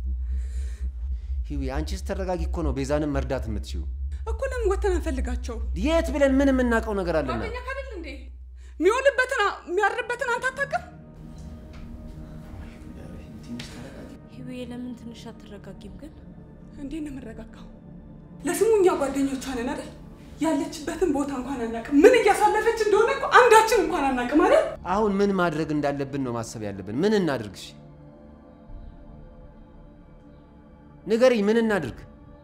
ሂዊ አንቺ ስተረጋጊ እኮ ነው ቤዛንም መርዳት የምትችዩ። እኮ ለምን ወተን አንፈልጋቸው? የት ብለን ምን የምናውቀው ነገር አለና? ጓደኛ ካደል እንዴ የሚውልበትን የሚያድርበትን አንተ አታውቅም? ህይዌ ለምን ትንሽ አትረጋጊም ግን? እንዴት ነው የምረጋጋው? ለስሙ እኛ ጓደኞቿ ነን አይደል? ያለችበትን ቦታ እንኳን አናውቅም። ምን እያሳለፈች እንደሆነ እኮ አንዳችን እንኳን አናውቅም አይደል? አሁን ምን ማድረግ እንዳለብን ነው ማሰብ ያለብን። ምን እናድርግ? እሺ ንገሪኝ፣ ምን እናድርግ?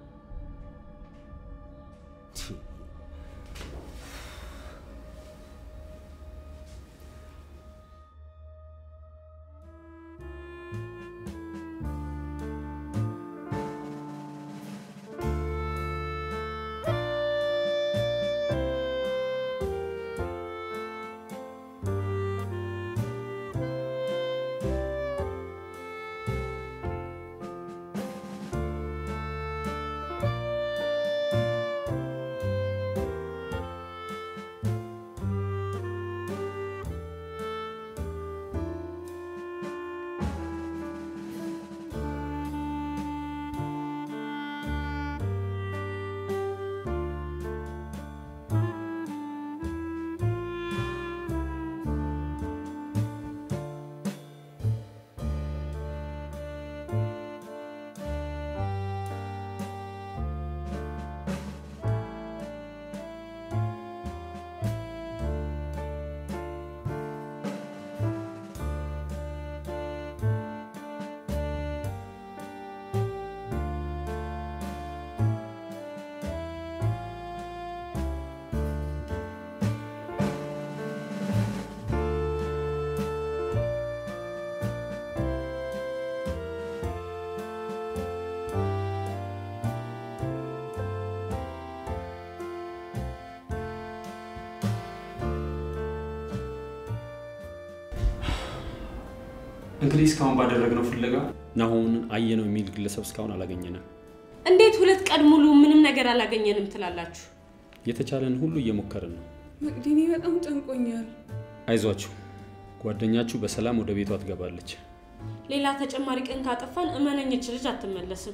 እንግዲህ እስካሁን ባደረግነው ፍለጋ ናሆምን አየነው የሚል ግለሰብ እስካሁን አላገኘንም። እንዴት ሁለት ቀን ሙሉ ምንም ነገር አላገኘንም ትላላችሁ? የተቻለን ሁሉ እየሞከርን ነው። መቅዲኔ በጣም ጨንቆኛል። አይዟችሁ፣ ጓደኛችሁ በሰላም ወደ ቤቷ ትገባለች። ሌላ ተጨማሪ ቀን ካጠፋን እመነኝች ልጅ አትመለስም።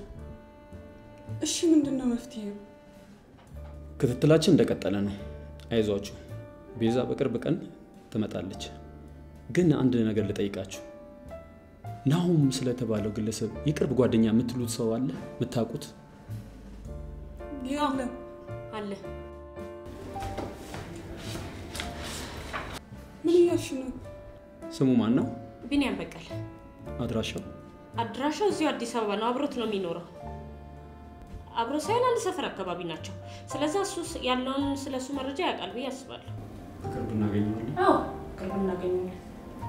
እሺ ምንድን ነው መፍትሄው? ክትትላችን እንደቀጠለ ነው። አይዟችሁ፣ ቤዛ በቅርብ ቀን ትመጣለች። ግን አንድ ነገር ልጠይቃችሁ። ናሆም ስለተባለው ግለሰብ የቅርብ ጓደኛ የምትሉት ሰው አለ? የምታውቁት? የለም አለ ምን እያልሽ ነው? ስሙ ማን ነው? ቢንያም በቀል። አድራሻው? አድራሻው እዚሁ አዲስ አበባ ነው። አብሮት ነው የሚኖረው። አብሮ ሳይሆን አንድ ሰፈር አካባቢ ናቸው። ስለዛ እሱ ያለውን ስለ እሱ መረጃ ያውቃል ብዬ አስባለሁ። በቅርብ እናገኘዋለን። አዎ ቅርብ እናገኘዋለን።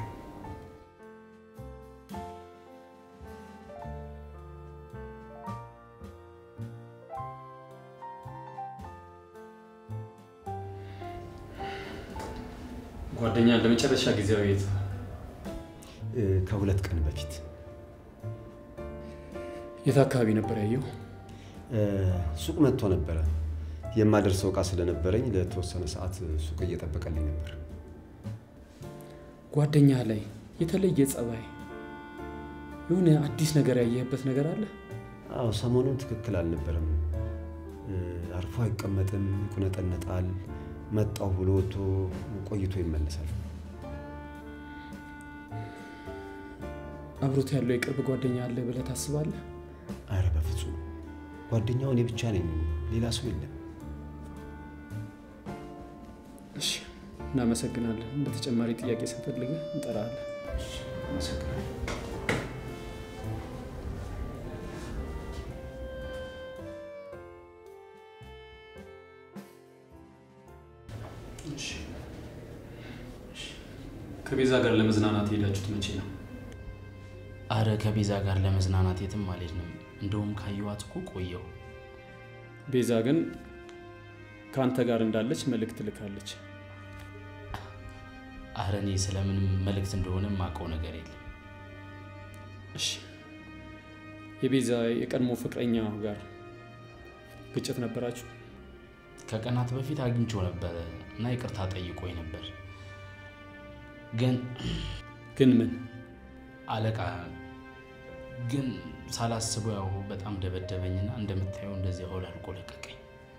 ጓደኛ ለመጨረሻ ጊዜያዊ የት? እ፣ ከሁለት ቀን በፊት የት አካባቢ ነበር ያየው? እ፣ ሱቅ መጥቶ ነበረ። የማደርሰው እቃ ስለነበረኝ ለተወሰነ ሰዓት ሱቅ እየጠበቀልኝ ነበር። ጓደኛ ላይ የተለየ ጸባይ፣ የሆነ አዲስ ነገር ያየህበት ነገር አለ? አዎ ሰሞኑን ትክክል አልነበረም። እ፣ አርፎ አይቀመጥም፣ ይቁነጠነጣል። መጣው ብሎ ወጥቶ ቆይቶ ይመለሳል። አብሮት ያለው የቅርብ ጓደኛ አለ ብለህ ታስባለህ? አረ በፍጹም ጓደኛው እኔ ብቻ ነኝ፣ ሌላ ሰው የለም። እሺ፣ እናመሰግናለን። በተጨማሪ ጥያቄ ስንፈልግህ እንጠራለን። አመሰግናለሁ። ከቤዛ ጋር ለመዝናናት የሄዳችሁት መቼ ነው? አረ ከቤዛ ጋር ለመዝናናት የትም አልሄድንም። እንደውም ካየኋት እኮ ቆየው። ቤዛ ግን ከአንተ ጋር እንዳለች መልእክት ልካለች። አረ እኔ ስለምንም መልእክት እንደሆነ የማውቀው ነገር የለም። እሺ፣ የቤዛ የቀድሞ ፍቅረኛ ጋር ግጭት ነበራችሁ? ከቀናት በፊት አግኝቼው ነበረ እና ይቅርታ ጠይቆኝ ነበር። ግን ግን ምን አለቃ ግን ሳላስበው ያው በጣም ደበደበኝና እንደምታየው እንደዚህ አውላልቆ ለቀቀኝ።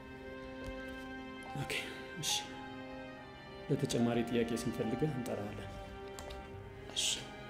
ኦኬ፣ እሺ። ለተጨማሪ ጥያቄ ስንፈልግህ እንጠራለን። እሺ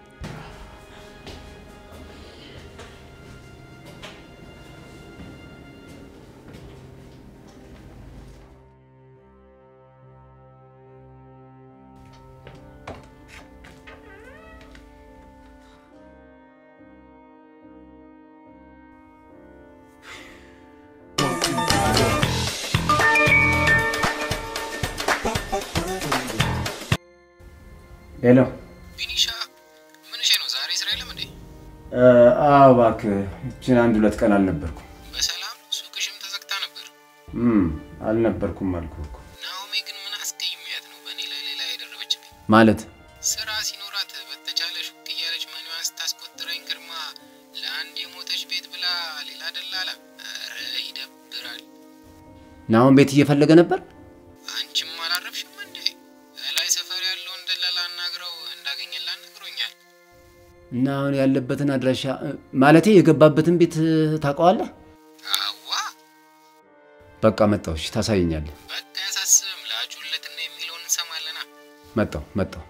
ሄሎ። ቢኒሻ ምንሽ ነው ዛሬ ስራ የለም እንዴ? አዎ እባክህ፣ ይችን አንድ ሁለት ቀን አልነበርኩም። በሰላም ሱቅሽም ተዘግታ ነበር። እም፣ አልነበርኩም አልኩህ እኮ። ናኦሚ ግን ምን አስቀይሜያት ነው በእኔ ላይ ሌላ የደረበችብኝ? ማለት ስራ ሲኖራት በተቻለ ሹክ እያለች መኒዋን ስታስቆጥረኝ ግርማ ለአንድ የሞተች ቤት ብላ ሌላ ደላላ። ኧረ ይደብራል። ናሁን ቤት እየፈለገ ነበር። አንቺም አላረፍሽም እንዴ? እላይ ሰፈር ያለውን ደላላ አናግረው እንዳገኘላት ነግሮኛል። እና አሁን ያለበትን አድራሻ ማለቴ የገባበትን ቤት ታውቀዋለህ? አዋ በቃ መጣሁ። እሺ፣ ታሳየኛለህ። በቃ ያሳስብም። ላጩለትና የሚለውን እንሰማለና መጣሁ መጣሁ።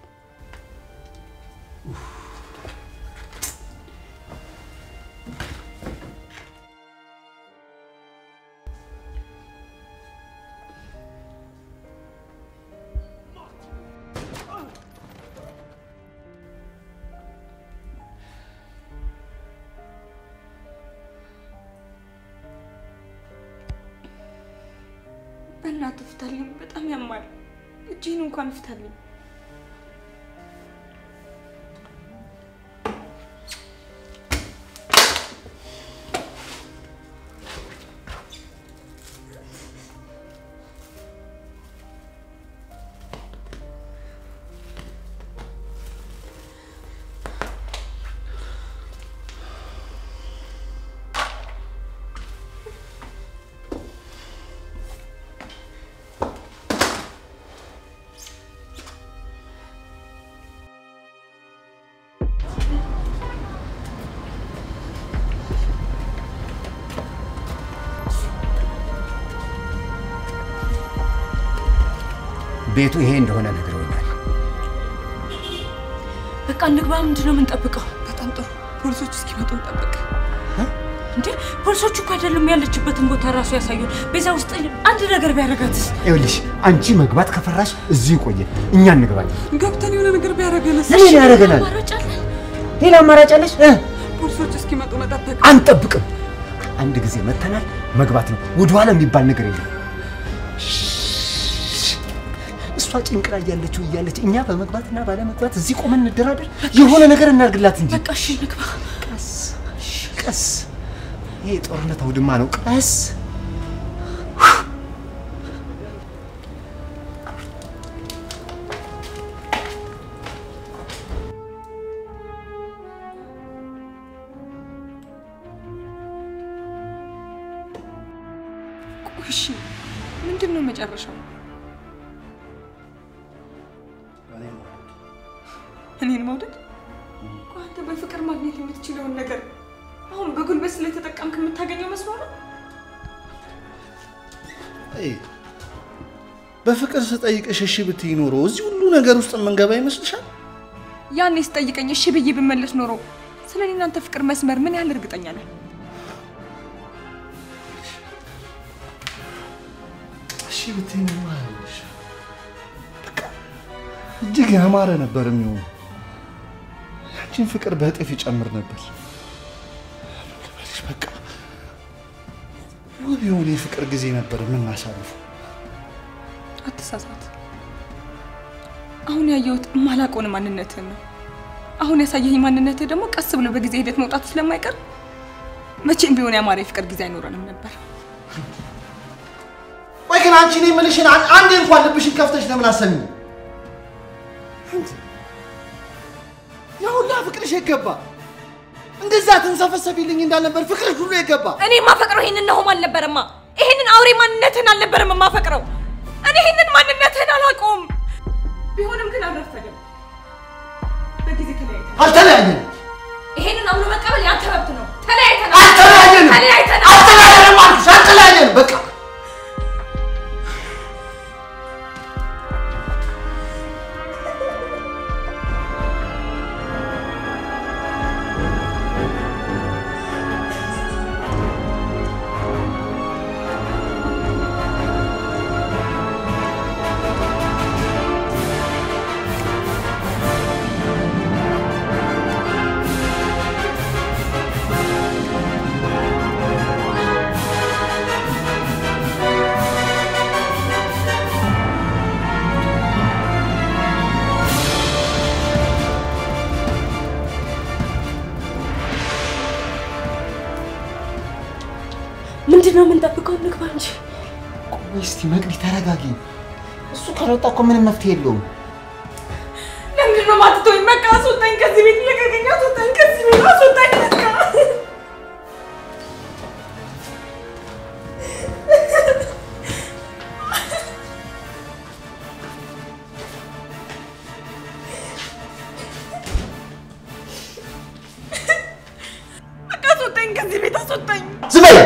በእናትህ ፍታልኝ፣ በጣም ያማል። እጅህን እንኳን ፍታልኝ። ቤቱ ይሄ እንደሆነ ነግረውኛል። በቃ እንግባ። ምንድን ነው የምንጠብቀው? በጣም ጥሩ። ፖሊሶች እስኪመጡ እንጠብቅ። እንዴ ፖሊሶቹ እኮ አይደለም ያለችበትን ቦታ ራሱ ያሳዩን። ቤዛ ውስጥ አንድ ነገር ቢያደርጋትስ? ይኸውልሽ አንቺ መግባት ከፈራሽ እዚሁ ይቆየ፣ እኛ እንግባለን። ገብተን የሆነ ነገር ቢያደርገንስ? ምን ያደርገናል? አማራጭ አለን? ሌላ አማራጭ አለሽ? እ? ፖሊሶች እስኪመጡ መጠበቅ። አንጠብቅም። አንድ ጊዜ መተናል፣ መግባት ነው። ወደኋላ የሚባል ነገር የለም። እሷ ጭንቅ ላይ ያለችው እያለች እኛ በመግባትና ባለመግባት እዚህ ቆመን እንደራደር? የሆነ ነገር እናድርግላት እንጂ። በቃ እሺ እንግባ። ቀስ ቀስ። ይሄ የጦርነት አውድማ ነው። ቀስ ቆይ እሺ፣ ምንድን ነው መጨረሻው? እኔን መውደድ? ቆይ አንተ በፍቅር ማግኘት የምትችለውን ነገር አሁን በጉልበት ስለተጠቀምክ የምታገኘው መስሎ ነው? አይ፣ በፍቅር ስጠይቅሽ እሺ ብትይ ኖሮ እዚህ ሁሉ ነገር ውስጥ የምንገባ ይመስልሻል? ያኔ ስጠይቀኝ እሺ ብዬ ብመለስ ኖሮ ስለ እኔ እናንተ ፍቅር መስመር ምን ያህል እርግጠኛ ነህ? እሺ ብትይ ኖሮ አይሆንሽ። በቃ እጅግ ያማረ ነበር የሚሆነው። ያንቺን ፍቅር በእጥፍ ይጨምር ነበር። ልበልሽ በቃ ውብ የሆነ የፍቅር ጊዜ ነበር የምናሳልፈው። አትሳሳት። አሁን ያየሁት የማላውቀውን ማንነትህን ነው። አሁን ያሳየኝ ማንነትህ ደግሞ ቀስ ብሎ በጊዜ ሂደት መውጣቱ ስለማይቀር መቼም ቢሆን ያማረ የፍቅር ጊዜ አይኖረንም ነበር። ወይ ግን አንቺ እኔ የምልሽን አን- አንዴ እንኳን ልብሽን ከፍተሽ ለምን አሰሚኝ? ያ ሁላ ፍቅርሽ የገባ እንደዛ ትንሰፈሰፊልኝ እንዳልነበር ፍቅርሽ ሁሉ የገባ እኔ የማፈቅረው ይህንን ነሆም አልነበረማ። ይህንን አውሬ ማንነትህን አልነበረም የማፈቅረው። እኔ ይህንን ማንነትህን አላውቀውም። ቢሆንም ግን አልረፈደም። በጊዜ ተለያይተን አልተለያየንም። ይሄንን አምኖ መቀበል ያንተ መብት ነው። ተለያይተናል። አልተለያየንም። ተለያይተናል። አልተለያየንም አልኩሽ፣ አልተለያየንም። በቃ ምንድን ነው የምንጠብቀው? እንግባ እንጂ። ቆይ እስቲ መቅዲ ተረጋጊ። እሱ ካልወጣ እኮ ምንም መፍትሄ የለውም። ለምንድን ነው የማትተወኝ? በቃ አስወጣኝ ከዚህ ቤት፣ ልቀቀኝ፣ አስወጣኝ ከዚህ ቤት፣ አስወጣኝ በቃ። በቃ አስወጣኝ ከዚህ ቤት፣ አስወጣኝ። ዝም በይ።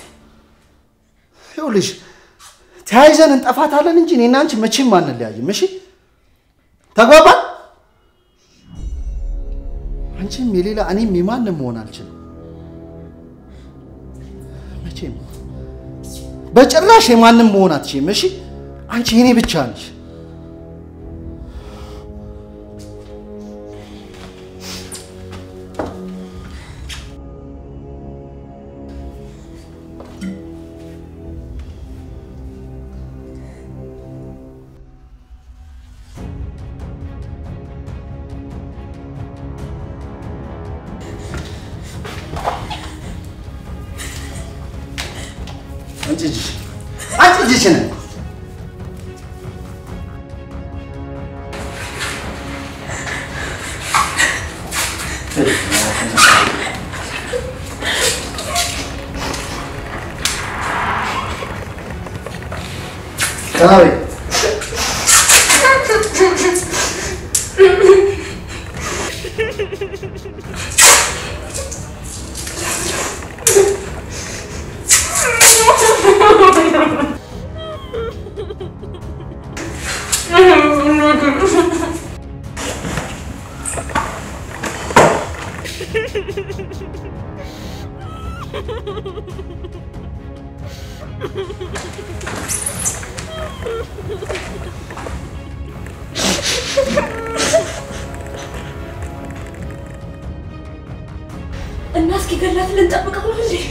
ይኸውልሽ ተያይዘን እንጠፋታለን እንጂ እኔና አንቺ መቼም አንለያይም። እሺ ተግባባን? አንቺም የሌላ እኔም የማንም መሆን አልችልም። መቼም በጭራሽ የማንም መሆን አትችይም። እሺ አንቺ የኔ ብቻ ነሽ። አንቺ እጅሽ አንቺ እጅሽን ቀናበይ እና እስኪ ገላት ልንጠብቀው ነው እንዴ?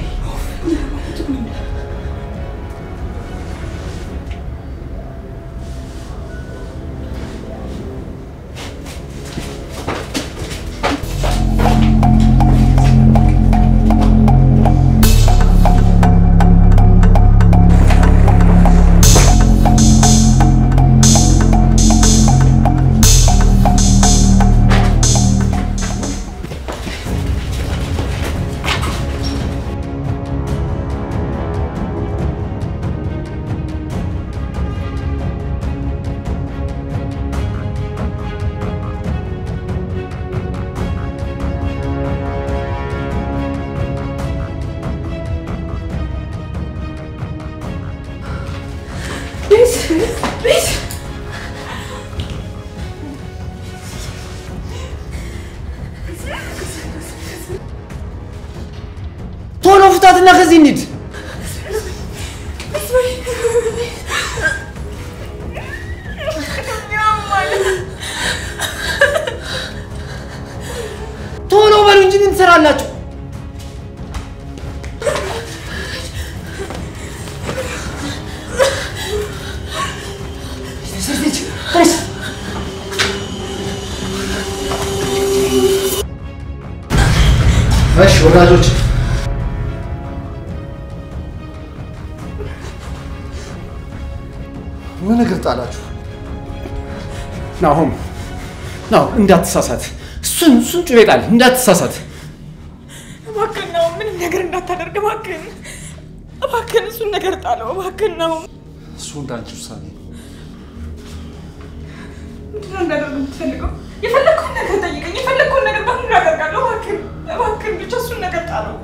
ቤት ቤት ቶሎ ፍታትና ከዚህ እንሂድ። ቶሎ በሉ እንጂ ምን ትሰራላችሁ? እሺ ወዳጆች ምን እግር ጣላችሁ? ናሆም ናው እንዳትሳሳት። እሱን እሱን ጩቤ ጣል፣ እንዳትሳሳት። እባክህን ነው ምንም ነገር እንዳታደርግ እባክህን፣ እባክህን እሱን ነገር ጣለው እባክህን ነው። እሱ እንዳንቺ ውሳኔ ነው። ምንድን ነው እንዳደርግ የምትፈልገው? የፈለግከውን ነገር ጠይቀኝ፣ የፈለግከውን ነገር በሙሉ አደርጋለሁ። እባክህን እባክህን ብቻ እሱን ነገር ጣለው።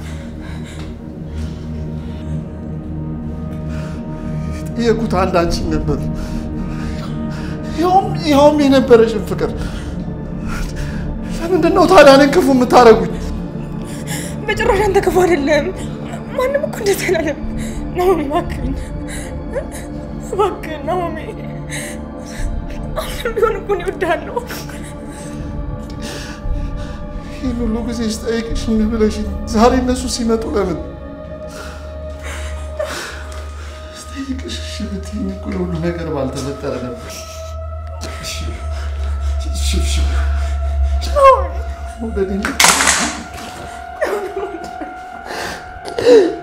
የጠየኩት አንድ አንቺን ነበር። ይኸውም ይኸውም የነበረሽን ፍቅር ለምንድን ነው ታዲያ እኔን ክፉ የምታደርጉኝ? በጭራሽ አንተ ክፉ አይደለም። ማንም እኮ እንደዚህ አላለም። ናሆሜ እባክህን እባክህን ናሆሜ፣ አሁንም ቢሆን እኮ እኔ እወድሃለሁ። ይህን ሁሉ ጊዜ ስጠይቅሽ እምቢ ብለሽኝ ዛሬ እነሱ ሲመጡ ለምን ስጠይቅሽ እሺ ብትይኝ እኮ የሁሉ ነገር ባልተፈጠረ ነበር። እሺ እሺ እሺ መውደዴን